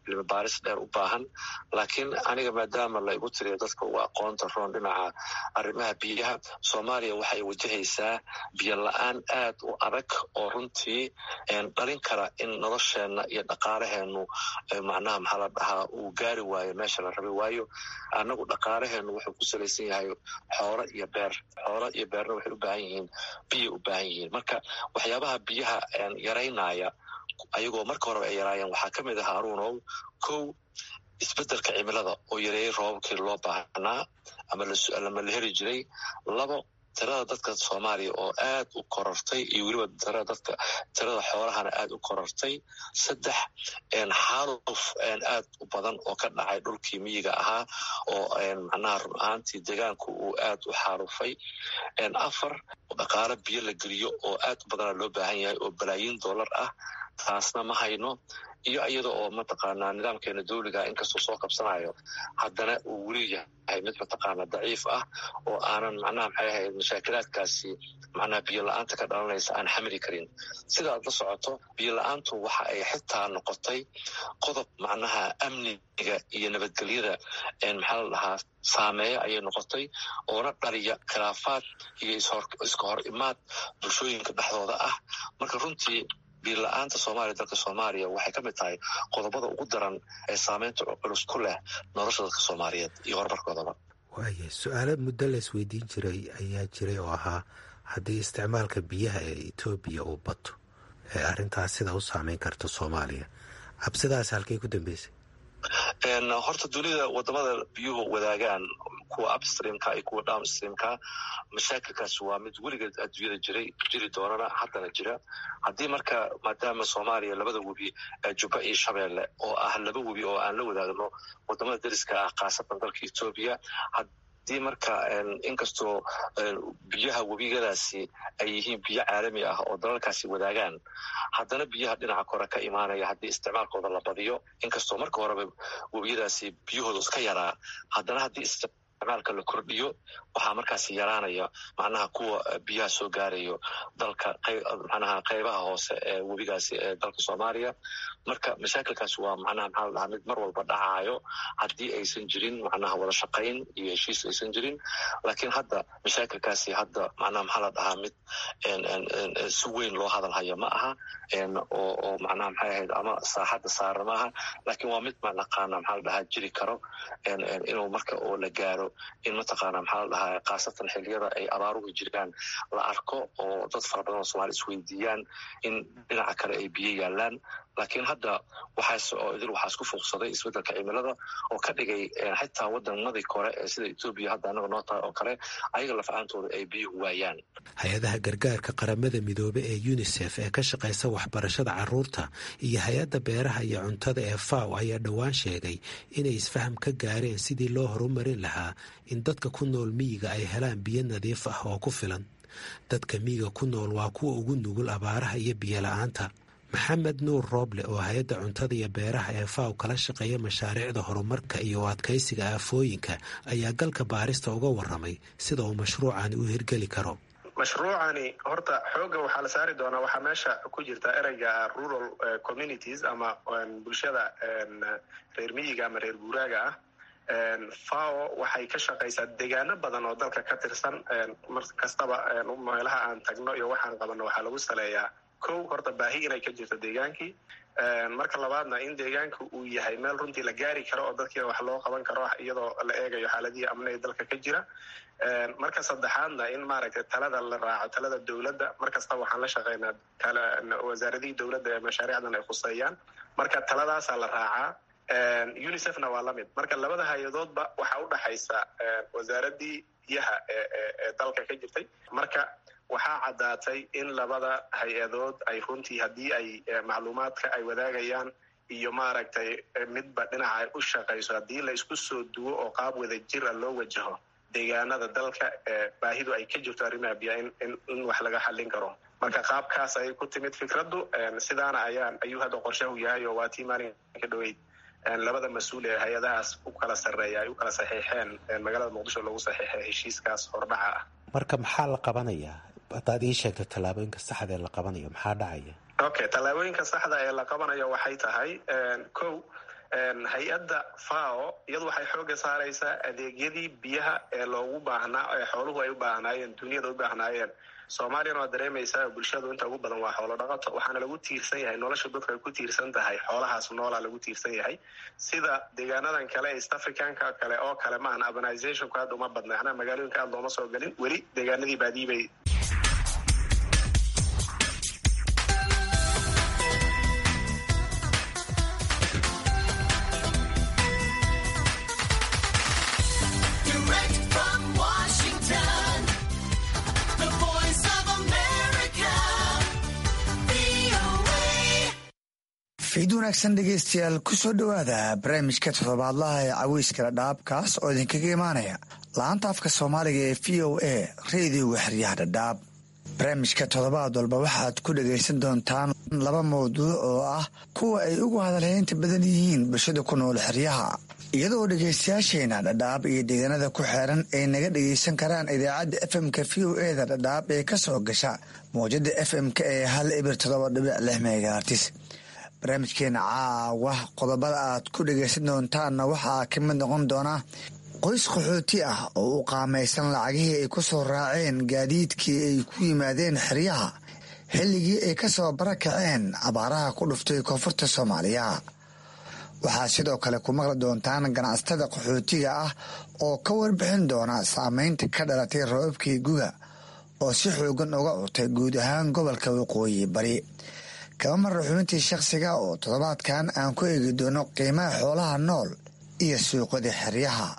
cilmi baaris dheer u baahan laakiin aniga maadaama la igu tiriyo dadka ugu aqoonta roon dhinaca arrimaha biyaha soomaaliya waxay wajahaysaa biyo la-aan aad u adag oo runtii dhalin kara in nolosheenna iyo dhaqaalaheenu macnaha maxaa la dhahaa uu gaari waayo meesha la rabi waayo annagu dhaqaalaheenu wuxuu ku salaysan yahay xoolo iyo beer xoolo iyo beerna waxay u baahan yihiin biyay u baahan yihiin marka waxyaabaha biyaha yaraynaya ayagoo marka horeba ay yaraayeen waxaa ka mid ahaa aruunow kow isbeddelka cimilada oo yareeyey roobabkii loo baahnaa ama lama la heli jiray labo tirada dadka soomaaliya oo aad u korortay iyo weliba tirada dadka tirada xoolahana aad u korortay saddex xaaluf aad u badan oo ka dhacay dhulkii miyiga ahaa oo macnaha run ahaantii deegaanku uu aad u xaalufay afar dhaqaalo biyo la geliyo oo aad u badana loo baahan yahay oo balaayiin dollar ah taasna ma hayno iyo iyada oo mataqaanaa nidaamkeena dawliga inkastoo soo qabsanayo haddana uu weli yahay mid mataqaana daciif ah oo aanan macnaha maxay ahayd mashaakilaadkaasi macnaha biyo la-aanta ka dhalanaysa aan xamili karin sida aad la socoto biyo la-aantu waxa ay xitaa noqotay qodob macnaha amniga iyo nabadgelyada maxaa la dhahaa saameeya ayay noqotay oona dhaliya khilaafaad iyo iska hor imaad bulshooyinka dhexdooda ah marka runtii biyo la-aanta soomaaliya dalka soomaaliya waxay ka mid tahay qodobada ugu daran ee saameynta culus ku leh nolosha dadka soomaaliyeed iyo horumarkoodaba waaya su-aalo muddo la isweydiin jiray ayaa jiray oo ahaa haddii isticmaalka biyaha ee etoobiya uu bato ee arrintaas sida u saameyn karta soomaaliya cabsidaas halkay ku dambeysay horta dunida wadamada biyuhu wadaagaan kuwa upstreamka iyo kuwa downstreamka mashaakilkaasi waa mid weligeed adduunyada jiray jiri doonana haddana jira haddii marka maadaama soomaaliya labada webi jubba iyo shabeelle oo ah laba webi oo aan la wadaagno wadamada dariska ah khaasatan dalka etoobiya hadii marka inkastoo biyaha webigadaasi ay yihiin biyo caalami ah oo dalalkaasi wadaagaan haddana biyaha dhinaca kore ka imaanaya haddii isticmaalkooda la badiyo inkastoo marka horeba webiyadaasi biyahooda iska yaraa haddana haddii isticmaalka la kordhiyo waxaa markaasi yaraanaya macnaha kuwa biyaha soo gaarayo dalka macnaha qeybaha hoose ee webigaasi ee dalka soomaaliya marka mashaakilkaasi waa macnaha maxaa la dhahaa mid mar walba dhacaayo haddii aysan jirin macnaha wada shaqayn iyo heshiis aysan jirin laakiin hadda mashaakilkaasi hadda macnaha maxaa la dhahaa mid si weyn loo hadal hayo ma aha oo oo macnaha maxay ahayd ama saaxadda saara ma aha laakiin waa mid manaqaana maxaa la dhahaa jiri karo inuu marka oo la gaaro in mataqaana maxaa la dhahaa khaasatan xilliyada ay abaaruhu jiraan la arko oo dad fara badan oo somalia isweydiiyaan in dhinaca kale ay biyo yaalaan laakiin hadda waxaas oo idil waxaa isku fuuqsaday isbeddelka cimilada oo ka dhigay xitaa waddamadii kore ee sida etoobiya hadda annaga noo tahay oo kale ayaga lafacantooda ay biyuhu waayaan hay-adaha gargaarka qaramada midoobe ee unisef ee ka shaqaysa waxbarashada caruurta iyo hay-adda beeraha iyo cuntada ee faw ayaa dhowaan sheegay inay isfaham ka gaareen sidii loo horumarin lahaa in dadka ku nool miyiga ay helaan biyo nadiif ah oo ku filan dadka miyiga ku nool waa kuwa ugu nugul abaaraha iyo biyo la-aanta maxamed nuur rooble oo hay-adda cuntada iyo beeraha ee faw kala shaqeeya mashaariicda horumarka iyo adkaysiga aafooyinka ayaa galka baarista uga waramay sida uu mashruucani u hirgeli karo mashruucani horta xoogga waxaa la saari doonaa waxaa meesha ku jirta ereyga rural communities ama bulshada reer miyiga ama reer guuraaga ah fao waxay ka shaqaysaa deegaano badan oo dalka ka tirsan mar kastaba meelaha aan tagno iyo waxaan qabanno waxaa lagu saleeyaa kow horta baahi inay ka jirto deegaankii marka labaadna in deegaanka uu yahay meel runtii la gaari karo oo dadkiina wax loo qaban karo iyadoo la eegayo xaaladihii amniga dalka ka jira marka saddexaadna in maaragtay talada la raaco talada dowladda mar kastaba waxaan la shaqeynaa wasaaradihii dowladda ee mashaariicdan ay khuseeyaan marka taladaasaa la raacaa unicefna waa lamid marka labada hay-adoodba waxaa u dhaxaysa wasaaradii biyaha ee dalka ka jirtay marka waxaa caddaatay in labada hay-adood ay runtii haddii ay macluumaadka ay wadaagayaan iyo maaragtay midba dhinaca ay u shaqayso haddii la isku soo duwo oo qaab wada jira loo wajaho deegaanada dalka baahidu ay ka jirto arrimaha biya in wax laga xallin karo marka qaabkaas ayay ku timid fikraddu sidaana ayaan ayuu hadda qorshahu yahay oo waa tii maalinka dhoweyd labada mas-uul ee hay-adahaas u kala sarreeya ay u kala saxiixeen magaalada muqdisho lagu saxiixay heshiiskaas hordhaca ah marka maxaa la qabanayaa haddaad ii sheegto tallaabooyinka saxda ee la qabanayo maxaa dhacaya okay tallaabooyinka saxda ee la qabanayo waxay tahay kow hay-adda fao iyadu waxay xooga saaraysaa adeegyadii biyaha ee loogu baahnaa ee xooluhu ay u baahnaayeen duniyada u baahnaayeen soomaaliyana waa dareemaysaa bulshadu inta ugu badan waa xoolo dhaqato waxaana lagu tiirsan yahay nolosha dadku ay ku tiirsan tahay xoolahaas noolaa lagu tiirsan yahay sida deegaanadan kale east africanka kale oo kale maahan urbanizationku aad uma badna anaa magaalooyinka aad looma soo gelin weli deegaanadii baadiibay fiid wanaagsan dhegeystayaal kusoo dhowaada barnaamijka toddobaadlaha ee caweyskala dhaabkaas oo idinkaga imaanaya la-anta afka soomaaliga ee v o a reediyoga xeryaha dhadhaab barnaamijka toddobaad walba waxaad ku dhagaysan doontaan laba mawduuc oo ah kuwa ay ugu hadalhaynta badan yihiin bulshada ku nool xeryaha iyadoo dhegaystayaasheena dhadhaab iyo deegaanada ku xeeran ay naga dhagaysan karaan idaacadda f m-ka v o e da dhadhaab ee ka soo gasha mawjada f m-ka ee hal ibir toddoba dhibic lix megaartis barnaamijkeena caawa qodobada aad ku dhagaysan doontaanna waxaa ka mid noqon doona qoys qaxooti ah oo u qaamaysan lacagihii ay ku soo raaceen gaadiidkii ay ku yimaadeen xeryaha xilligii ay ka soo barakaceen abaaraha ku dhuftay koonfurta soomaaliya waxaa sidoo kale ku maqli doontaan ganacsatada qaxootiga ah oo ka warbixin doona saameynta ka dhalatay roobabkii guga oo si xoogan uga curtay guud ahaan gobolka waqooyi bari kaba marra xubintii shakhsiga oo toddobaadkan aan ku eegi doono qiimaha xoolaha nool iyo suuqada xeryaha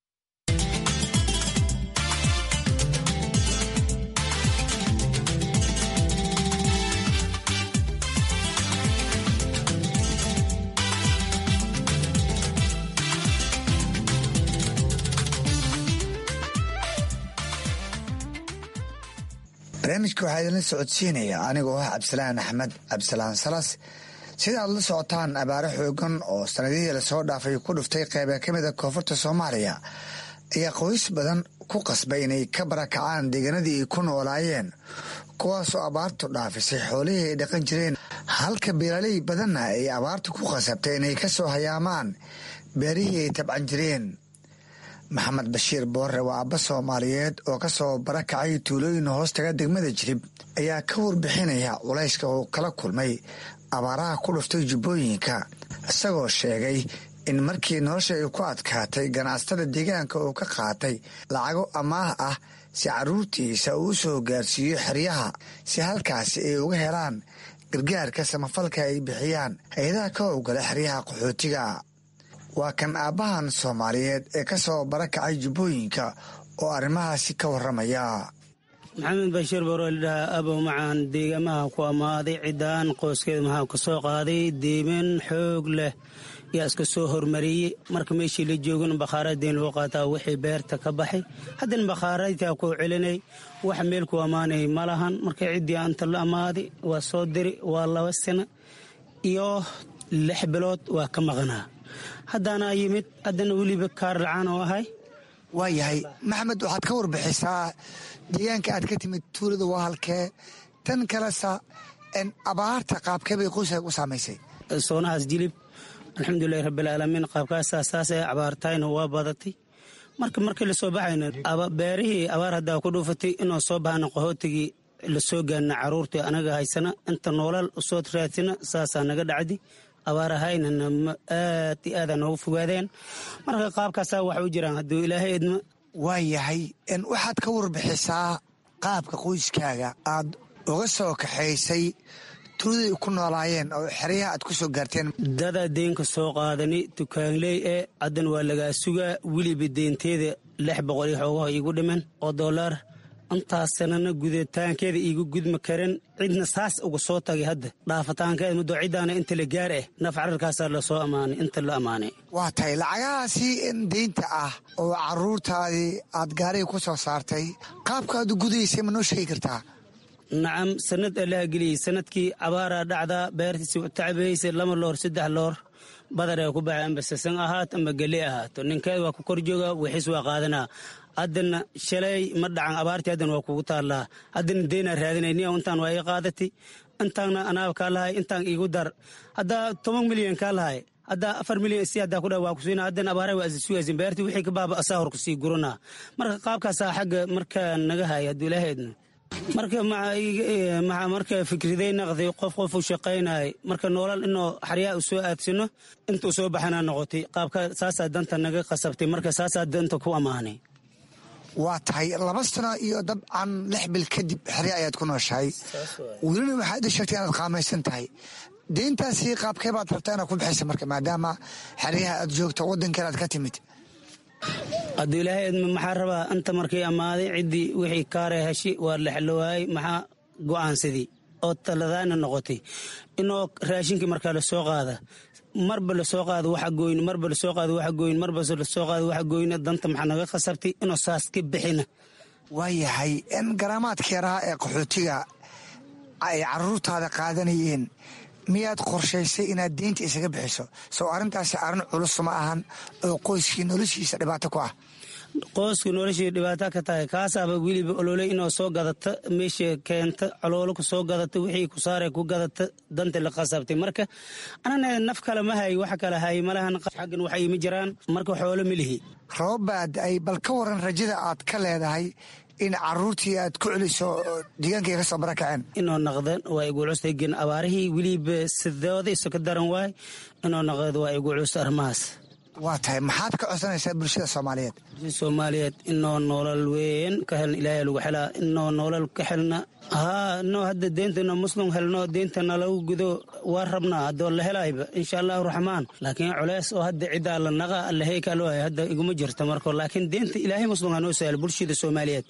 barnaamijka waxaa idinla socodsiinaya anigoo ah cabdisalaan axmed cabdisalaan salas sida aad la socotaan abaaro xoogan oo sanadihii lasoo dhaafay ku dhuftay qeyba ka mid a koonfurta soomaaliya ayaa qoys badan ku qasbay inay ka barakacaan deegaanadii ay ku noolaayeen kuwaasoo abaartu dhaafisay xoolihii ay dhaqan jireen halka beeraley badanna ay abaartu ku qasabtay inay ka soo hayaamaan beerihii ay tabcan jireen maxamed bashiir boorre waa abba soomaaliyeed oo ka soo barakacay tuulooyin hoostaga degmada jirib ayaa ka warbixinaya culayska uu kala kulmay abaaraha ku dhuftay jubbooyinka isagoo sheegay in markii nolosha ay ku adkaatay ganacsatada deegaanka uu ka qaatay lacago amaah ah si carruurtiisa uu u soo gaarsiiyo xeryaha si halkaasi ay uga helaan gargaarka samafalka ay bixiyaan hay-adaha ka howgala xeryaha qaxootiga waa kan aabbahan soomaaliyeed ee ka soo barakacay jubbooyinka oo arrimahaasi ka warramaya maxamed bashiir baroolidhaha abow macaan deegamaha ku ammaaday ciddaan qoyskeeda maxaa ka soo qaaday deeman xoog leh yaa iska soo hormariyey marka meeshii la joogin bakhaaraddeen loo qaataa wixii beerta ka baxay haddana bakhaaraydtaa kuu celinay wax meel ku ammaanay ma lahan marka ciddii anta la ammaaday waa soo diri waa laba sano iyo lix bilood waa ka maqnaa haddaana yimid haddana weliba kaar lacaan oo ahay waa yahay maxamed waxaad ka warbixisaa deegaanka aad ka timid tuulada waa halkee tan kalesa abaarta qaabkee bay qoyska u saamaysay soonahaas jilib alxamdulilahi rabbilcaalamiin qaabkaasaa saasee abaartayna waa badatay marka markii lasoo baxayna beerihii abaar haddaa ku dhuufatay inoo soo baxana qaxootigii lasoo gaarna caruurtii anaga haysana inta noolal usoo raadsina saasaa naga dhacdi abaarahaynana aad iyo aada noogu fogaadeen marka qaabkaasaa wax u jiraan hadduu ilaahay idmo waa yahay waxaad ka warbixisaa qaabka qoyskaaga aad uga soo kaxaysay tuuladay ku noolaayeen oo xeryaha aad ku soo gaarteen dadaa deenka soo qaadani dukaanley ee haddan waa lagaa sugaa weliba deenteeda lix boqol iyo xoogaha iigu dhiman oo dollar intaas sanana gudataankeeda iigu gudma karin cidna saas uga soo tagay hadda dhaafataankeeda muddo ciddaana inta la gaar ah naf cararkaasaa lasoo ammaanay inta la ammaanay waa tahay lacagahaasi deynta ah oo caruurtaadii aad gaariga ku soo saartay qaabkaad u gudaysay ma noo sheegi kartaa nacam sanad allaha geliyey sanadkii abaaraa dhacdaa beertiisi tacabaysa lama loor saddex loor badaree ku baxay amba sasan ahaato amba geli ahaato ninkeed waa ku kor jooga wixiis waa qaadanaa haddana shalay ma dhacan abaartii haddana waa kugu taallaa haddana deynaa raadinayni intaan waa ii qaadatay intaanna anaaba kaa lahay intaan iigu dar haddaa toban milyan kaa lahay hadda afar milyan si haddaa ku dha waa kusiina haddana abaaraha waa isisugaysin beerti wixii ka baaba asaa hor kusii guranaa marka qaabkaasaa xagga marka naga haya hadduu ilaahaydna marka maxa marka fikriday naqday qof qof u shaqaynay marka noolal inuu xaryaa u soo aadsino intuu soo baxana noqotay qaabka saasaa danta naga qasabtay marka saasaa danta ku ammaanay waa tahay laba sano iyo dabcan lix bil kadib xerya ayaad ku nooshahay welina waxaad ii sheegtay inaad qaamaysan tahay deyntaasi qaabkee baad rabtaa inaad ku bixaysa marka maadaama xeryaha aad joogto waddankan aad ka timid hadduu ilaahay edma maxaa rabaa anta markay ammaaday ciddii wixii kaare heshi waa lexlowaayey maxaa go'aansadii oo taladaana noqotay inoo raashinkii markaa lasoo qaada marba lasoo qaado waxa gooyn marba lasoo qaado waxa gooyn marba lasoo qaado waxa gooyna danta maxaa naga khasabtay inuu saas ka bixina waayahay in garaamaadka yaraha ee qaxootiga ay caruurtaada qaadanayeen miyaad qorshaysay inaad deynta isaga bixiso soo arrintaasi arrin culus ma ahan oo qoyskii noloshiisa dhibaato ku ah qoyska noloshii dhibaato ka tahay kaasaaba weliba ololey inoo soo gadata meesha keenta caloolo ku soo gadata wixii ku saare ku gadata danta la qasabtay marka anana naf kale ma hay wax kale hay malahan xaggan waxa ima jiraan marka xoolo ma lihi roobbaad ay bal ka waran rajada aad ka leedahay in caruurtii aad ku celiso deegaankay ka soo barakaceen inoo naqdan waa igu culus gen abaarihii weliba sidooda iso ka daran waay inoo naqd waa igu culus arrimahaas waa tahay maxaad ka codsanaysaa bulshada soomaaliyeed soomaaliyeed inoo noolal weyn ka helna ilaahay lagu xelaa inoo noolal ka helna haa inoo hadda deentana muslim helno deentana lagu gudo waa rabnaa haddoo la helayba insha allahu raxmaan laakiin culeys oo hadda ciddaa la naqa allahey kaloohay hadda iguma jirto marko laakiin deenta ilaahay muslim ha noo sahlo bulshada soomaaliyeed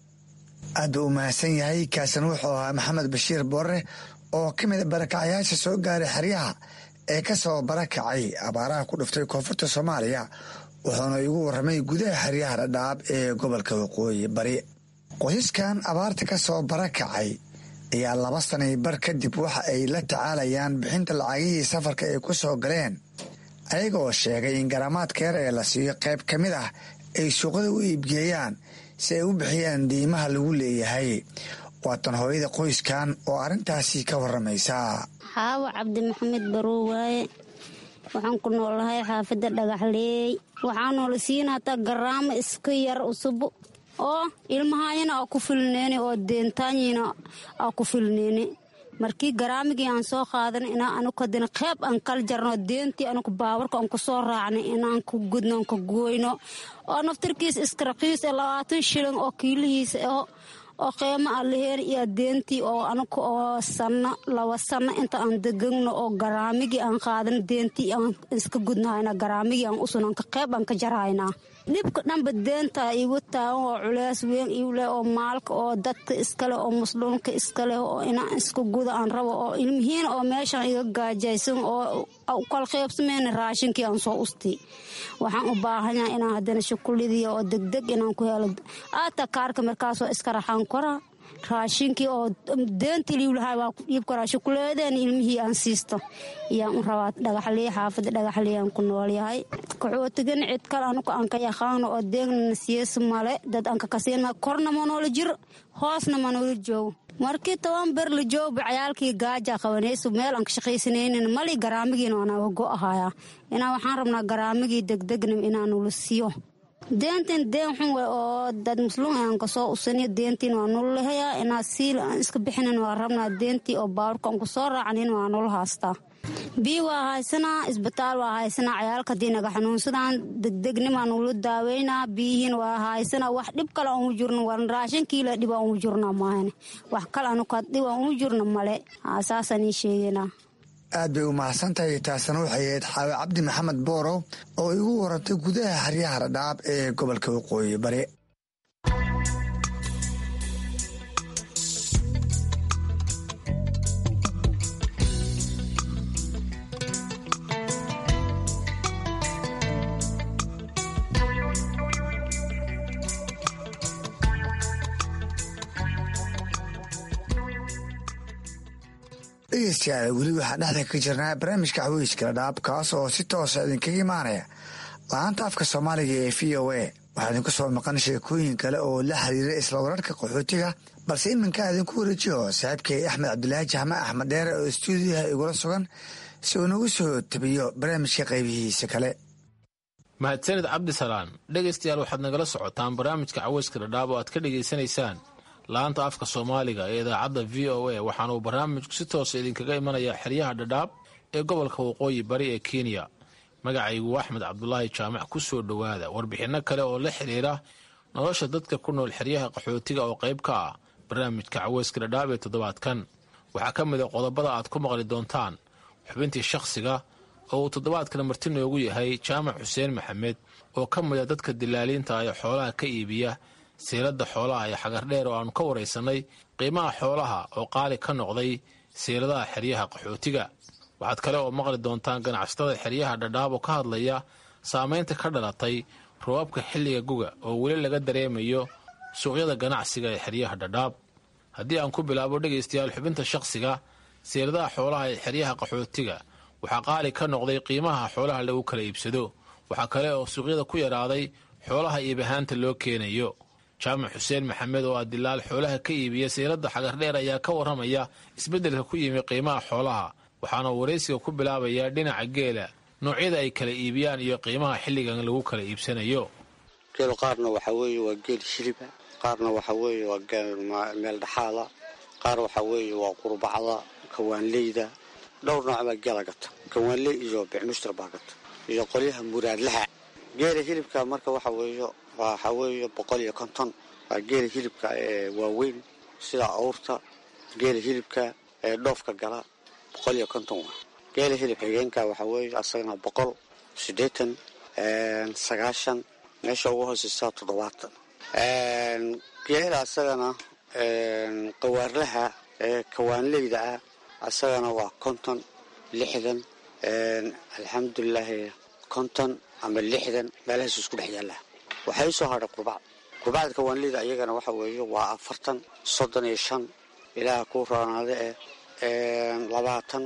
aad buu u mahadsan yahay kaasan wuxuu ahaa maxamed bashiir boorre oo ka mida barakacyaasha soo gaaray xeryaha ee ka soo barakacay abaaraha ku dhuftay koonfurta soomaaliya wuxuuna igu warramay gudaha xeryaha dhadhaab ee gobolka waqooyi bari qoysaskan abaarta ka soo barakacay ayaa laba sanay bar kadib waxa ay la tacaalayaan bixinta lacagihii safarka ay ku soo galeen ayagoo sheegay in garaamaadka yar ee la siiyo qayb ka mid ah ay suuqada u iibgeeyaan si ay u bixiyaan diimaha lagu leeyahay waatan hooyada qoyskan oo arrintaasi ka warramaysa xaawo cabdi maxamed baroo waaye waxaan ku noolahay xaafadda dhagaxleey waxaa noola siina hataa garaamo iska yar usub oo ilmahayana aa ku filneyni oo deentaanyina aa ku filneyni markii garaamigii aan soo qaadan inaa anukadina qeyb aan kala jarno deentii anuku baawarka aan ku soo raacnay inaan ku gudno aan ka gooyno oo naftarkiis iska raqiis ee labaatan shilin oo kiilihiisa aho oo qiimo aan laheen iyo deentii oo anuka oo sanno laba sanno inta aan degagno oo garaamigii aan qaadan deentii aan iska gudnahayna garaamigii aan usunanka qeyb aan ka jarhaynaa dhibka dhanba deenta igu taagan oo culeys weyn iu leh oo maalka oo dadka iskaleh oo musluumka iskaleh oo inaan iska guda aan rabo oo ilmihiin oo meeshaan iga gaajaysan oo kala qeybsameyna raashinkii aan soo usti waxaan u baahanyaha inaan haddana shukulidiya oo degdeg inaan ku helo aata kaarka markaasoo iska raxaan koraa raashinkii oo deenta liiwlahaa waa ku dhiib karaa shukuleedeen ilmihii aan siisto ayaan u rabaa dhagaxliya xaafadda dhagaxliyaan ku noolyahay kaxootigan cid kale anuka aan ka yaqaano oo deegnana siyasa male dad aan kakasiina korna ma noola jiro hoosna ma noola joogo markii toban ber la joogba cayaalkii gaaja qabanayso meel aan ka shaqaysanaynin mali garaamigiina waana go ahaya inaa waxaan rabnaa garaamigii degdegna inaanula siiyo deentin deen xun we oo dad musluum aan kasoo usaniyo deentiin waa nula hayaa inaa siil aan iska bixinin waa rabnaa deentii oo baaburka aan kusoo raacanin waa nula haastaa bii waa haysanaa isbitaal waa haysanaa cayaalka hadii naga xanuunsadaan degdegnimaa nula daaweynaa biyihiin waa haysanaa wax dhib kale aan u jirno waan raashinkiila dhib aan u jirna maahan wax kale anuka dhib aan u jirno male saasaan ii sheegeynaa aad bay u mahadsan tahay taasna waxay ahayd xaawe cabdi maxamed boorow oo igu warantay gudaha xeryaha radhaab ee gobolka waqooyi bari dhegeystayaal weli waxaan dhexda ka jirnaa barnaamijka xaweyska dhadhaab kaas oo si toosa idinkaga imaanaya la-aanta afka soomaaliga ee v o a waxaa idinku soo maqan sheekooyin kale oo la xiriira isla wararka qaxootiga balse iminkaa idinku wareejiyo saaxiibkay axmed cabdilaahi jaxme axmed dheere oo stuudiyaha igula sugan si uu nagu soo tabiyo barnaamijka qaybihiisa kale mahadsanid cabdisalaan dhegaystayaal waxaad nagala socotaan barnaamijka caweyska dhadhaab oo aad ka dhegaysanaysaan laanta afka soomaaliga ee idaacadda v o a waxaana uu barnaamijku si toosa idinkaga imanayaa xeryaha dhadhaab ee gobolka waqooyi bari ee kenya magacaygu axmed cabdulaahi jaamac ku soo dhowaada warbixinno kale oo la xidhiira nolosha dadka ku nool xeryaha qaxootiga oo qayb ka ah barnaamijka caweyska dhadhaab ee toddobaadkan waxaa ka mid a qodobada aad ku maqli doontaan xubintii shakhsiga oo uu toddobaadkan marti noogu yahay jaamac xuseen maxamed oo ka mid a dadka dilaaliinta ee xoolaha ka iibiya siiladda xoolaha ee xagardheer oo aanu ka waraysannay qiimaha xoolaha oo qaali ka noqday siiladaha xeryaha qaxootiga waxaad kale oo maqli doontaan ganacsatada xeryaha dhadhaab oo ka hadlaya saamaynta ka dhalatay roobabka xilliga guga oo weli laga dareemayo suuqyada ganacsiga ee xeryaha dhadhaab haddii aan ku bilaabo dhegaystayaal xubinta shakhsiga siiladaha xoolaha ee xeryaha qaxootiga waxaa qaali ka noqday qiimaha xoolaha lagu kala iibsado waxaa kale oo suuqyada ku yaraaday xoolaha iibahaanta loo keenayo jaamac xuseen maxamed oo ah dilaal xoolaha ka iibiya siiladda xagardheer ayaa ka warramaya isbeddelka ku yimi qiimaha xoolaha waxaana waraysiga ku bilaabayaa dhinaca geela noocyada ay kala iibiyaan iyo qiimaha xilligan lagu kala iibsanayo geel qaarna waxaa weeye waa geel shiliba qaarna waxaa weeye waa geel meel dhaxaada qaar waxaa weeye waa qurbacda kawaanleyda dhowr nooc baa geela gata kawaanley iyo bicmushtar baa gata iyo qolyaha muraadlaha geela hilibka marka waxa weeye waxaa weeye boqol iyo konton waa geela hilibka ee waaweyn sida awrta geela hilibka ee dhoofka gala boqol iyo konton waa geela hilib xigeenka waxaa weeye asagana boqol siddeetan sagaashan meesha ugu hooseysaa toddobaatan geela asagana qawaarlaha ee kawaanleyda ah asagana waa konton lixdan alxamdulilaahi konton ama lixdan meelahaas isku dhex yaalla waxaa ii soo hadhay qurbacd qurbacda kawaanleyda iyagana waxa weeye waa afartan soddon iyo shan ilaaha ku roonaada eh labaatan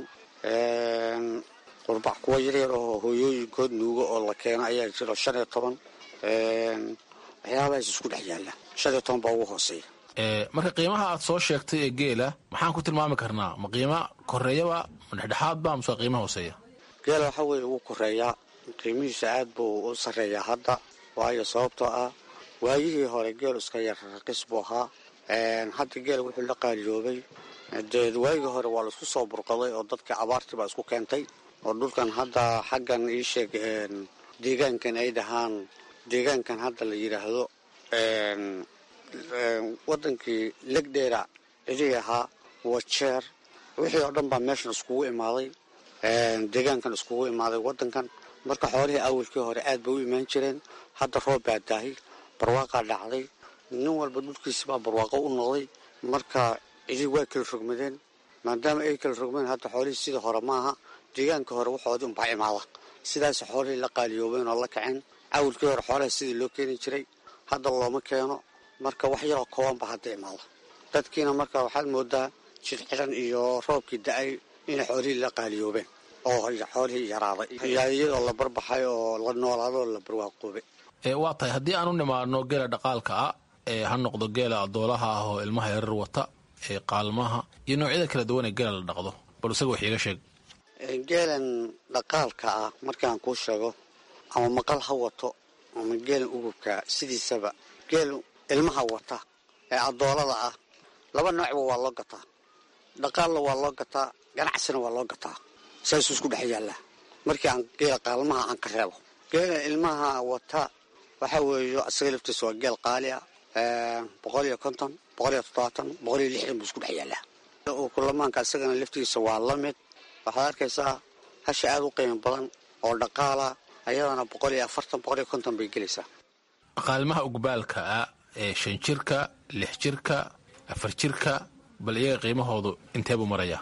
qurbac kuwa yaryar oo hooyooyinkood nuugo oo la keeno ayaa jiro shan iyo toban waxyaabahaas isku dhex yaalla shan iyo toban baa ugu hooseeya marka qiimaha aad soo sheegtay ee geela maxaan ku tilmaami karnaa ma qiimo koreeyaba ma dhexdhexaadba mase waa qiimo hooseeya geela waxaa weeye ugu koreeyaa qiimihiisa aad buu u sarreeyaa hadda waayo sababtoo ah waayihii hore geel iska yar raqiis buu ahaa hadda geela wuxuu la qaaliyoobay dee waagii hore waa laisku soo burqaday oo dadka abaartii baa isku keentay oo dhulkan hadda xaggan ii sheeg deegaankan ay dhahaan deegaankan hadda la yidhaahdo wadankii legdheera cidii ahaa wajeer wixii oo dhan baa meeshan iskugu imaaday deegaankan iskugu imaaday wadankan marka xoolihii awalkii hore aad bay u imaan jireen hadda roob baa daahay barwaaqaa dhacday nin walba dhulkiisi baa barwaaqo u noqday marka cidii waa kala rogmadeen maadaama ay kala rogmeen hadda xoolihii sidii hore maaha deegaanka hore waxoodii unbaa imaada sidaas xoolihii la qaaliyoobeen oo la kaceen awalkii hore xoolaha sidii loo keeni jiray hadda looma keeno marka wax yaroo kooban ba hadda imaada dadkiina marka waxaad moodaa jidxidan iyo roobkii da-ay inay xoolihii la qaaliyoobeen oo xoolihii yaraaday iyadoo la barbaxay oo la noolaado oo la barwaaqoobay waa tahay haddii aan u nimaadno geela dhaqaalka ah ee ha noqdo geela adoolaha ah oo ilmaha yarar wata ee qaalmaha iyo noocyada kala duwan ee geela la dhaqdo bal isaga wax iiga sheeg geelan dhaqaalka ah markaan kuu sheego ama maqal ha wato ama geelan ugubka sidiisaba geel ilmaha wata ee adoolada ah laba noocba waa loo gataa dhaqaalna waa loo gataa ganacsina waa loo gataa saasuu isku dhex yaallaa markii aan geela qaalmaha aan ka reebo geela ilmaha wata waxaa weeye asaga laftiisa waa geel qaali ah boqol iyo konton boqol iyo toddobaatan boqol iyo lixdan buu isku dhex yaallaa kulamaanka isagana laftiisa waa la mid waxaad arkaysaa hasha aada u qiimo badan oo dhaqaala ayadana boqol iyo afartan boqol iyo konton bay gelaysaa qaalmaha ugbaalka ah ee shan jirka lix jirka afar jirka bal iyaga qiimahoodu inteebuu marayaa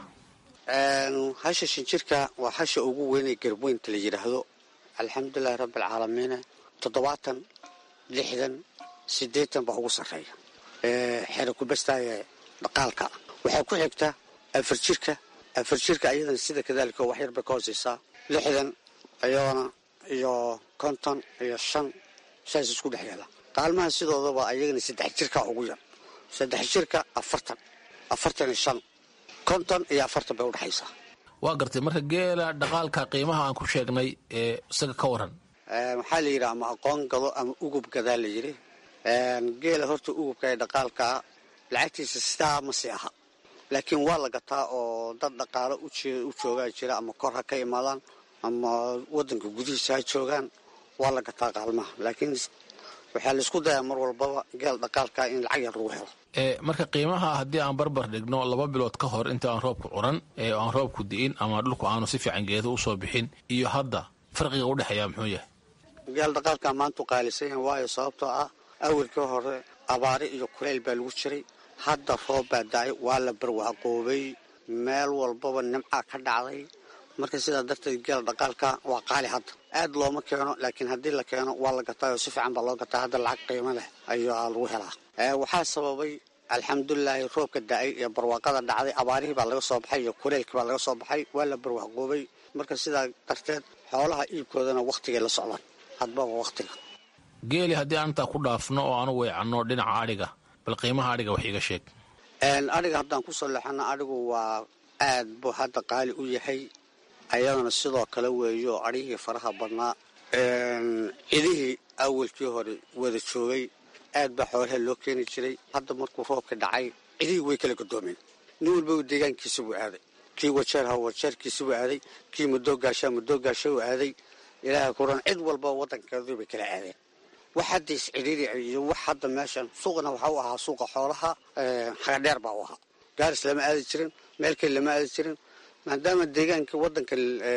hasha shan jirka waa hasha ugu weynee garweynta la yidhaahdo alxamdulilahi rabbialcaalamiina toddobaatan lixdan siddeetan baa ugu sarreeya xero kubastaaye dhaqaalka waxaa ku xigta afar jirka afar jirka ayadana sida kadaalika wax yar bay ka hooseysaa lixdan iyadana iyo konton iyo shan saas isku dhex yaala qaalmaha sidoodaba ayagana saddex jirka ugu yar saddex jirka afartan afartan iyo shan konton iyo afartan bay udhexaysaa waa gartay marka geela dhaqaalka qiimaha aan ku sheegnay ee isaga ka waran waxaa la yidhi ama aqoon gado ama ugub gadaa la yidhi geela horta ugubka ee dhaqaalkaa lacagtiisa sidaa ma sii aha laakiin waa la gataa oo dad dhaqaalo u joogaa jira ama kor ha ka imaadaan ama wadanka gudihiisa ha joogaan waa la gataa qaalmaha laakiin waxaa laisku dayaa mar walbaba geel dhaqaalkaa in lacag yar lagu helo marka qiimaha haddii aan barbar dhigno laba bilood ka hor inta aan roobku curan ee aan roobku di'in ama dhulku aanu si fiican geedo usoo bixin iyo hadda farqiga udhexeeya muxuu yahay geel dhaqaalkaa maantu qaalisan yahay waayo sababtoo ah awalkii hore abaari iyo kuleyl baa lagu jiray hadda roob baa da-ay waa la barwaaqoobay meel walbaba nimcaa ka dhacday marka sidaa darteed geel dhaqaalka waa qaali hadda aad looma keeno laakiin haddii la keeno waa la gataa oo si fiican baa loo gataa hadda lacag qiimo leh ayaa lagu helaa waxaa sababay alxamdulilaahi roobka da-ay iyo barwaaqada dhacday abaarihii baa laga soo baxay iyo kuleylkii baa laga soo baxay waa la barwaaqoobay marka sidaa darteed xoolaha iibkoodana wakhtigay la socdaan hadba waa wakhtiga geeli haddii aan intaa ku dhaafno oo aanu weecanno dhinaca adhiga bal qiimaha adhiga wax iiga sheeg adhiga haddaan kusoo leexano adhigu waa aad buu hadda qaali u yahay ayadana sidoo kale weeyo adhihii faraha badnaa cidihii awalkii hore wada joogay aad baa xoolaha loo keeni jiray hadda markuu roobka dhacay cidihii way kala gadoomeen nin walba deegaankiisa buu aaday kii wajeer ha wajeerkiisa buu aaday kii madoogaasha madoogaasha uu aaday ilaaha kuran cid walba wadankeedii bay kala aadeen wax hadda iscidhiiri iyo wax hadda meeshan suuqna waxa u ahaa suuqa xoolaha hagadheer baa u ahaa gaaris lama aadi jirin meel kale lama aadi jirin maadaama deegaankii wadanka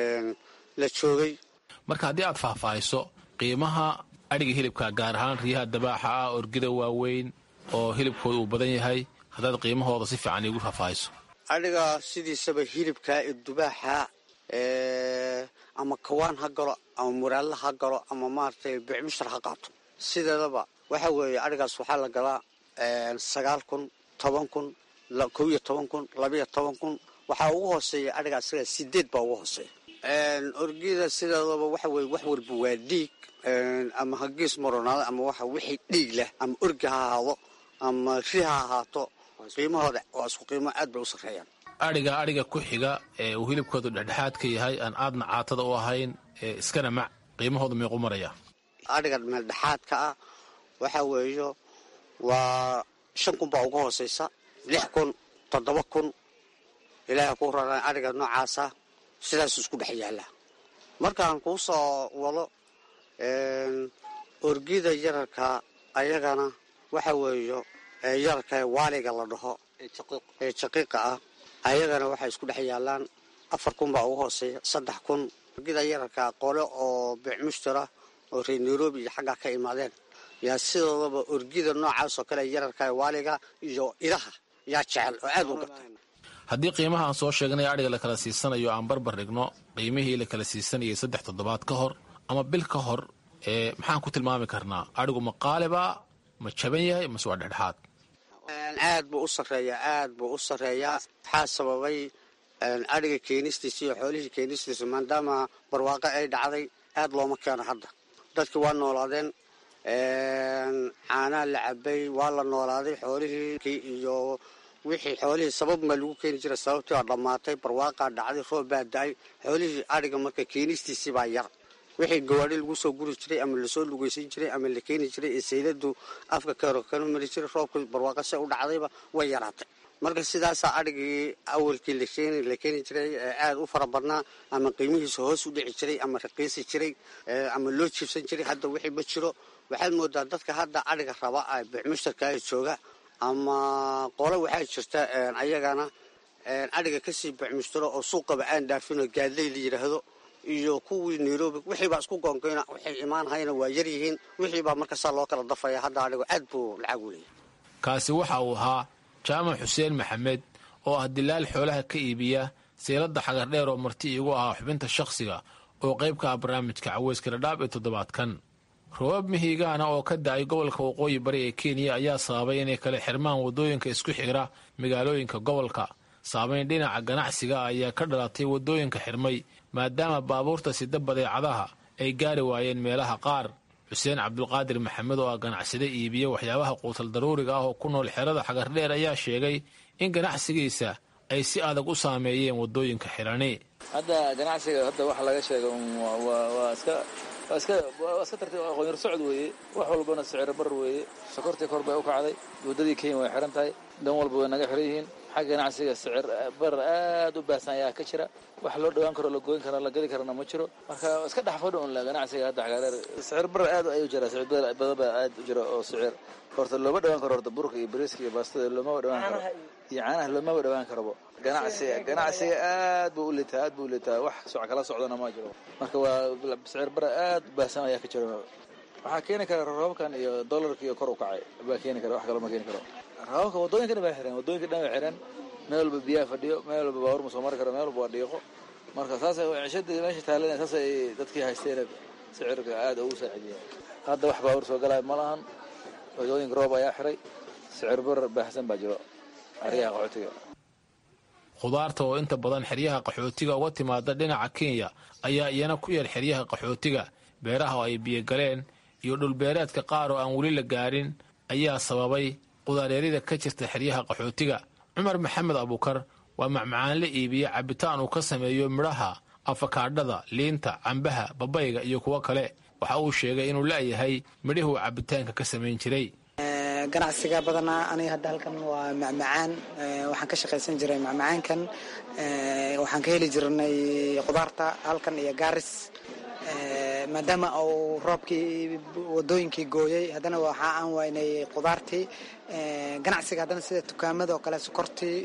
la joogay marka haddii aad faahfaahiso qiimaha adhiga hilibka gaar ahaan riyaha dabaaxa ah orgida waaweyn oo hilibkooda uu badan yahay haddaad qiimahooda si fiican iigu faahfaahiso adhiga sidiisaba hilibka ee dubaaxa ama kawaan ha galo ama muraalla ha galo ama maaragtay bicmushtar ha qaato sideedaba waxa weeye adhigaas waxaa la galaa sagaal kun toban kun kow iyo toban kun labiyo toban kun waxaa ugu hooseeya adhiga isaga sideed baa ugu hooseeya orgida sideedaba waxa weye wax walba waa dhiig ama hagiis maronaado ama waxa wixii dhiig leh ama orgi ha ahaado ama ri ha ahaato qiimahooda waa isku qiimo aad bay u sarreeyaan adhiga adhiga ku xiga ee uu hilibkoodu dhexdhexaad ka yahay aan aadna caatada u ahayn ee iskana mac qiimahoodu meequ maraya adhiga meeldhexaadka ah waxa weeyo waa shan kun baa uga hooseysa lix kun toddoba kun ilaaha ku raran adhiga noocaasa sidaasu isku dhex yaalla markaan kuu soo wado orgida yararka ayagana waxa weeyo yararka waaliga la dhaho ee jaqiiqa ah ayagana waxay isku dhex yaallaan afar kun baa ugu hooseeya saddex kun orgida yararka qole oo bicmushtara oo reer nairobi iyo xaggaa ka imaadeen yaa sidoodaba orgida noocaas oo kale yararka waaliga iyo idaha yaa jecel oo aad u gata haddii qiimaha aan soo sheegnay adhiga la kala siisanayo aan barbar dhigno qiimihii la kala siisanayay saddex toddobaad ka hor ama bil ka hor ee maxaan ku tilmaami karnaa adhigu ma qaaliba ma jaban yahay mase waa dhexdhexaad aad buu u sarreeyaa aad buu u sarreeyaa waxaa sababay adhiga keenistiisa iyo xoolihii keenistiisa maadaama barwaaqo ay dhacday aad looma keeno hadda dadkii waa noolaadeen caanaa la cabay waa la noolaaday xoolihii iyo wixii xoolihii sabab maa lagu keeni jiray sababtii waa dhammaatay barwaaqaa dhacday roob baa da-ay xoolihii adhiga marka keenistiisii baa yar wixii gawaadhi lagu soo guri jiray ama lasoo lugeysan jiray ama la keeni jiray ee sayladu afka keero kana mari jiray roobka barwaaqa se u dhacdayba way yaraatay marka sidaasaa adhigii awalkii la keeni jiray aad u fara badnaa ama qiimihiisa hoos u dhici jiray ama raqiisi jiray ama loo jiibsan jiray hadda wixii ma jiro waxaad moodaa dadka hadda adhiga raba bicmushtarka jooga ama qole waxaa jirta ayagana adhiga kasii bicmushtaro oo suuqaba aan dhaafinoo gaadley la yidhaahdo iyo kuwii nairobi wixiibaa isku goongoyna waxay imaanhayna waa yar yihiin wixiibaa markasaa loo kala dafaya hadda adhigo aad buu lacag u leeyahy kaasi waxa uu ahaa jaamac xuseen maxamed oo ah dilaal xoolaha ka iibiya seeladda xagardheer oo marti iigu ahaa xubinta shakhsiga oo qayb ka ah barnaamijka caweyska dhadhaab ee toddobaadkan roobab mihigaana oo ka da-ay gobolka waqooyi bari ee kenya ayaa sababay inay kala xirmaan waddooyinka isku xigra magaalooyinka gobolka saameyn dhinaca ganacsiga ayaa ka dhalatay waddooyinka xirmay maadaama baabuurta sida badeecadaha ay gaari waayeen meelaha qaar xuseen cabdulqaadir maxamed oo ah ganacsade iibiya waxyaabaha quutal daruuriga ah oo ku nool xerada xagardheer ayaa sheegay in ganacsigiisa ay si adag u saameeyeen waddooyinka xirani hadda ganacsiga hadda waxa laga sheega waa iska waa iska waa iska tartiib aqoonyar socod weeye wax walbana sicir bar weeye sokortii kor bay u kacday waddadii kenya way xiran tahay dan walba way naga xiran yihiin xagga ganacsiga sicir bar aad u baahsan ayaa ka jira wax loo dhawaan karo la gooyn karo la gadi karana ma jiro marka iska dhex fadhi un ganacsiga hadda xagaareer sicir bar aad ayuu jira sicir badan baa aad u jira oo sicir horta looma dhawaan karo horta burka iyo bariiska iyo baastada loomaba dhawaan karo iyo caanaha loomaba dhawaan karobo ganacsiga ganacsiga aad buu u liitaa aad buu u liitaa wax soc kala socdana ma jiro marka waa sicir bara aad u baahsan ayaa ka jira waxaa keeni kara roobabkan iyo dollarka iyo kor u kacay baa keeni kara wax kaloo ma keeni karo roobabka waddooyinka dhan baa xiran waddooyinka dhan baa xiran meel walba biyaha fadhiyo meel walba baabuur ma soo mari karo meel walba waa dhiiqo marka saas cishadii meesha taalan saas ay dadkii haysteen sicirka aad ugu saacidiya hadda wax baabuur soo galaya ma lahan waddooyinka roob ayaa xiray sicir bar baahsan baa jiro aryaha qaxootiga khudaarta oo inta badan xeryaha qaxootiga uga timaada dhinaca kenya ayaa iyana ku yar xeryaha qaxootiga beeraha oo ay biyogaleen iyo dhulbeereedka qaar oo aan weli la gaarin ayaa sababay qudaaryarida ka jirta xeryaha qaxootiga cumar maxamed abuukar waa macmacaanle iibiye cabitaan uu ka sameeyo midhaha afakaadhada liinta cambaha babayga iyo kuwo kale waxa uu sheegay inuu la'yahay midhihuu cabitaanka ka samayn jiray ganacsiga badanaa aniga hadda halkan waa macmacaan waxaan ka shaqaysan jiray macmacaankan waxaan ka heli jirnay khudaarta halkan iyo gaaris maadaama uu roobkii wadooyinkii gooyey haddana waxa aan waynay khudaartii ganacsiga haddana sida dukaamada oo kale sokortii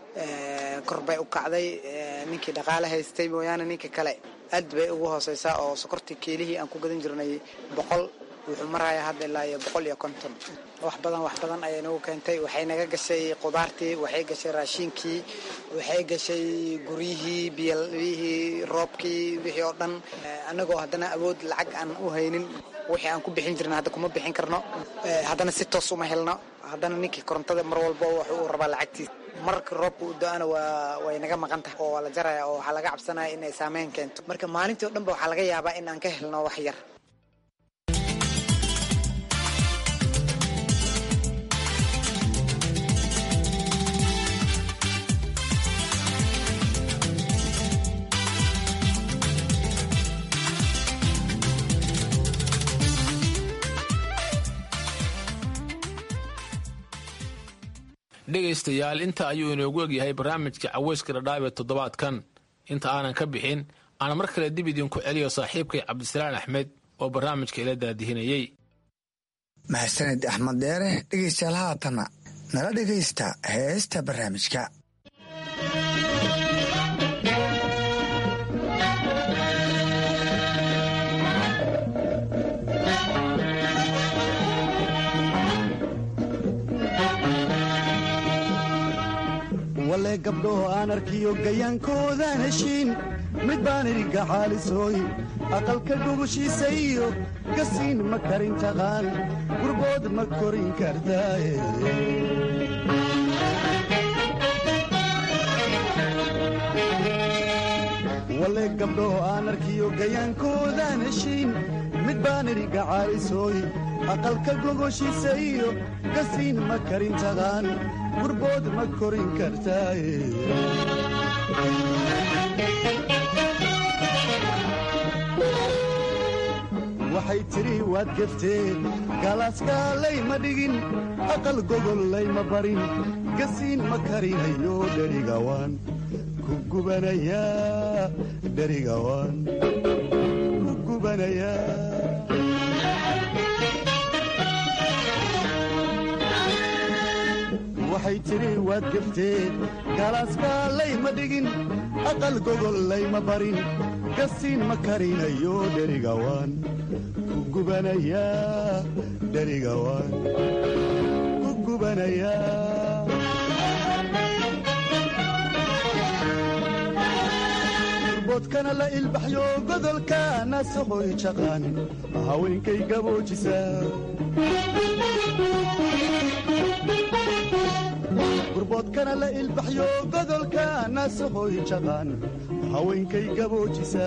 kor bay u kacday ninkii dhaqaale haystay mooyaane ninka kale aad bay ugu hooseysaa oo sokortii kiilihii aan ku gadan jirnay boqol wuxuu marayaa hadda ilaa iyo boqol iyo konton wax badan wax badan ayay nagu keentay waxay naga gashay khudaartii waxay gashay raashiinkii waxay gashay guryihii biyihii roobkii wixii oo dhan annagoo haddana awood lacag aan u haynin wixii aan ku bixin jirna hadda kuma bixin karno haddana si toos uma helno haddana ninkii korontada mar walba wuxuu uu rabaa lacagtiisa marka roobka u do-ana waa way naga maqan tahay oo waa la jaraya oo waxaa laga cabsanaya inay saameyn keento marka maalintii o dhan ba waxaa laga yaabaa in aan ka helno wax yar dhegaystayaal inta ayuu inoogu egyahay barnaamijka caweyska dhadhaab ee toddobaadkan inta aanan ka bixin aan mar kale dib idinku celiyo saaxiibkay cabdisalaan axmed oo barnaamijka ila daadihinayey mahadsaned axmed dheere dhegaystayaal haatanna nala dhegaysta heesta barnaamijka wale gabdhoho aan arkiyo gayaankoodaan heshiin mid baan idinka xaalisooy aqalka gogoshiisa iyo gasiin ma karin taqaan gurbood ma korin kartaaye wale gabdhoho aan arkiyo gayaankoodaan heshiin mid baan idinka xaalisooy aqalka gogoshiisa iyo gasiin ma karin taqaan gurbood ma korin kartaaye waxay tidhi waad gefteen galaaskaalay ma dhigin aqal gogollay ma barin gasiin ma karinayo dherigawaan ku gubanayaa dherigawaan ku gubanayaa waxay tidhi waad gefteen galaaskaalay ma dhigin aqal gogollay ma barin gasiin ma karinayo dherigawaan ku gubanayaa dherigawaan ku gubanayaa boodkana la ilbaxyo godolka nasahoy jaqaan haweenkay gaboojisa gurboodkana la ilbaxyo godolka nasahoy jaqaan haweenkay gaboojisa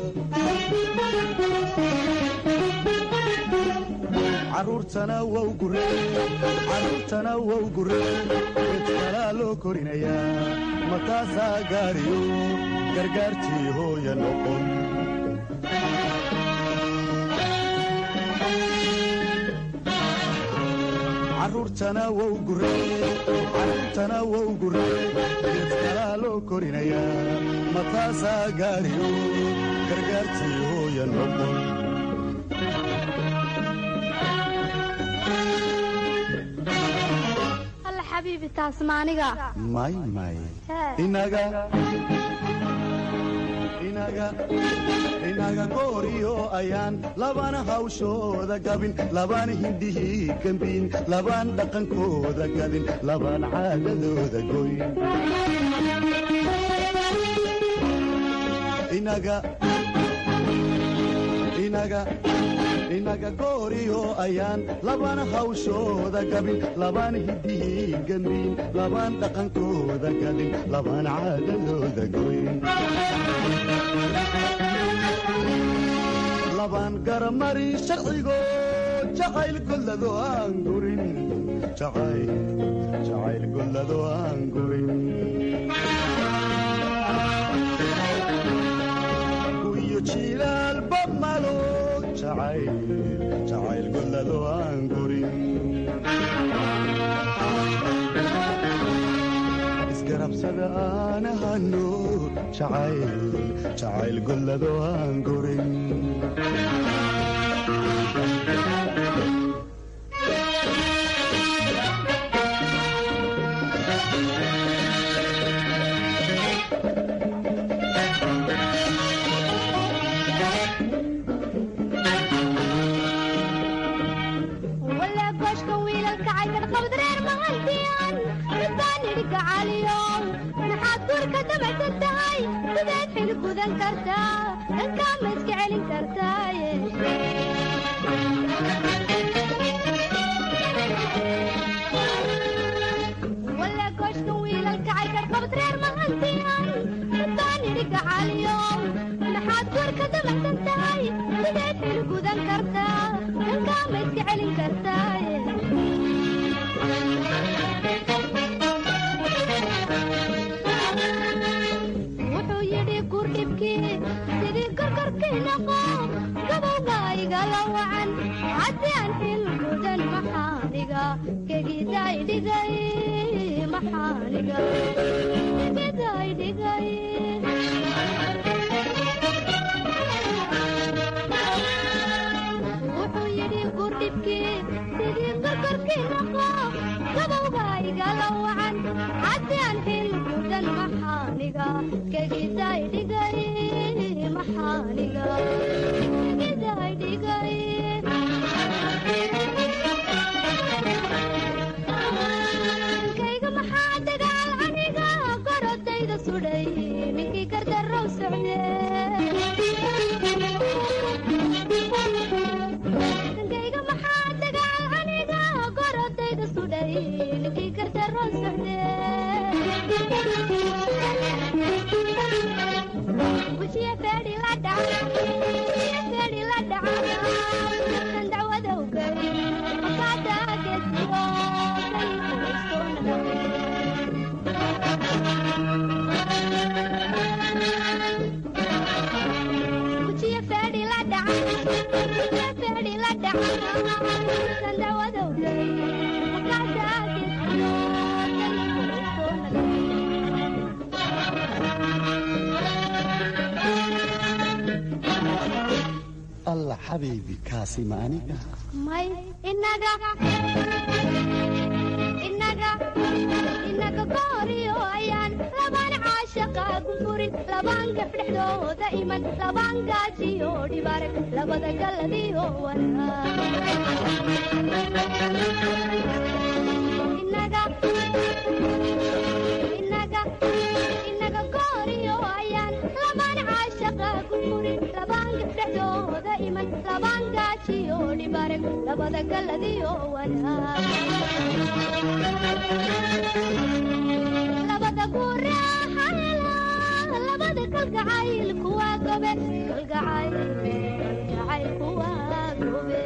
caruurtana wow gurcaruurtana wow gure gedkalaa loo korinayaa mataasaa gaariyo gargaartii hooya noqon caruurtana wou gurcarruurtana wou guree geedkalaa loo korinayaa mataasaa gaariyo gargaartii hooya noqon alla xabiibi taas maaniga may may inaga inaga inaga gooriyo ayaan labana hawshooda gabin labana hindhihii gembiin labaan dhaqankooda gadin labaan caadadooda goyn inaga inaga inaga gooriyo ayaan labana hawshooda gabin labaan hidihii gembiin labaan dhaqankooda gadin labaan caadadooda goyn labaan garamarin sharcigo jacayl gollado aan gurin jacayl gollado aan gurin guyo jilaalba malo jacayl gollado aan gurin isgarabsada aan ahano jacayl gollado aan gurin alla xabiibi kaasi ma aniga may inaga inaga inaga gooriyo ayaan labaan caashaqa ku furin labaan gabdhexdooda iman labaan gaajiyo dhibaarag labada galladiyo inaga inaga inaga gooriyo ayaan labaan caashaqa ku furin labaan gabdhexdooda iman labaan gaajiyo dhibaarag labada galladiyo labada guraaxayla labada kalgacayl kuwa gobe kalgacayl kalgacayl kuwa gobe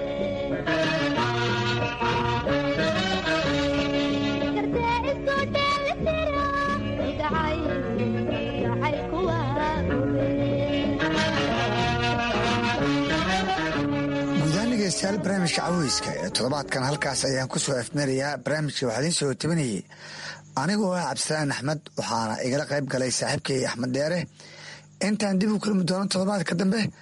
kartee isku dheelitira kalgacayl kalgacayl kuwa dhegeystayaal barnaamijka caweyska ee toddobaadkan halkaas ayaan ku soo efmerayaa barnaamijka waxaa idiin soo tabinayay anigoo ah cabdisalaan axmed waxaana igala qayb galay saaxiibkay axmed dheere intaan dib u kulmi doono toddobaadka dambe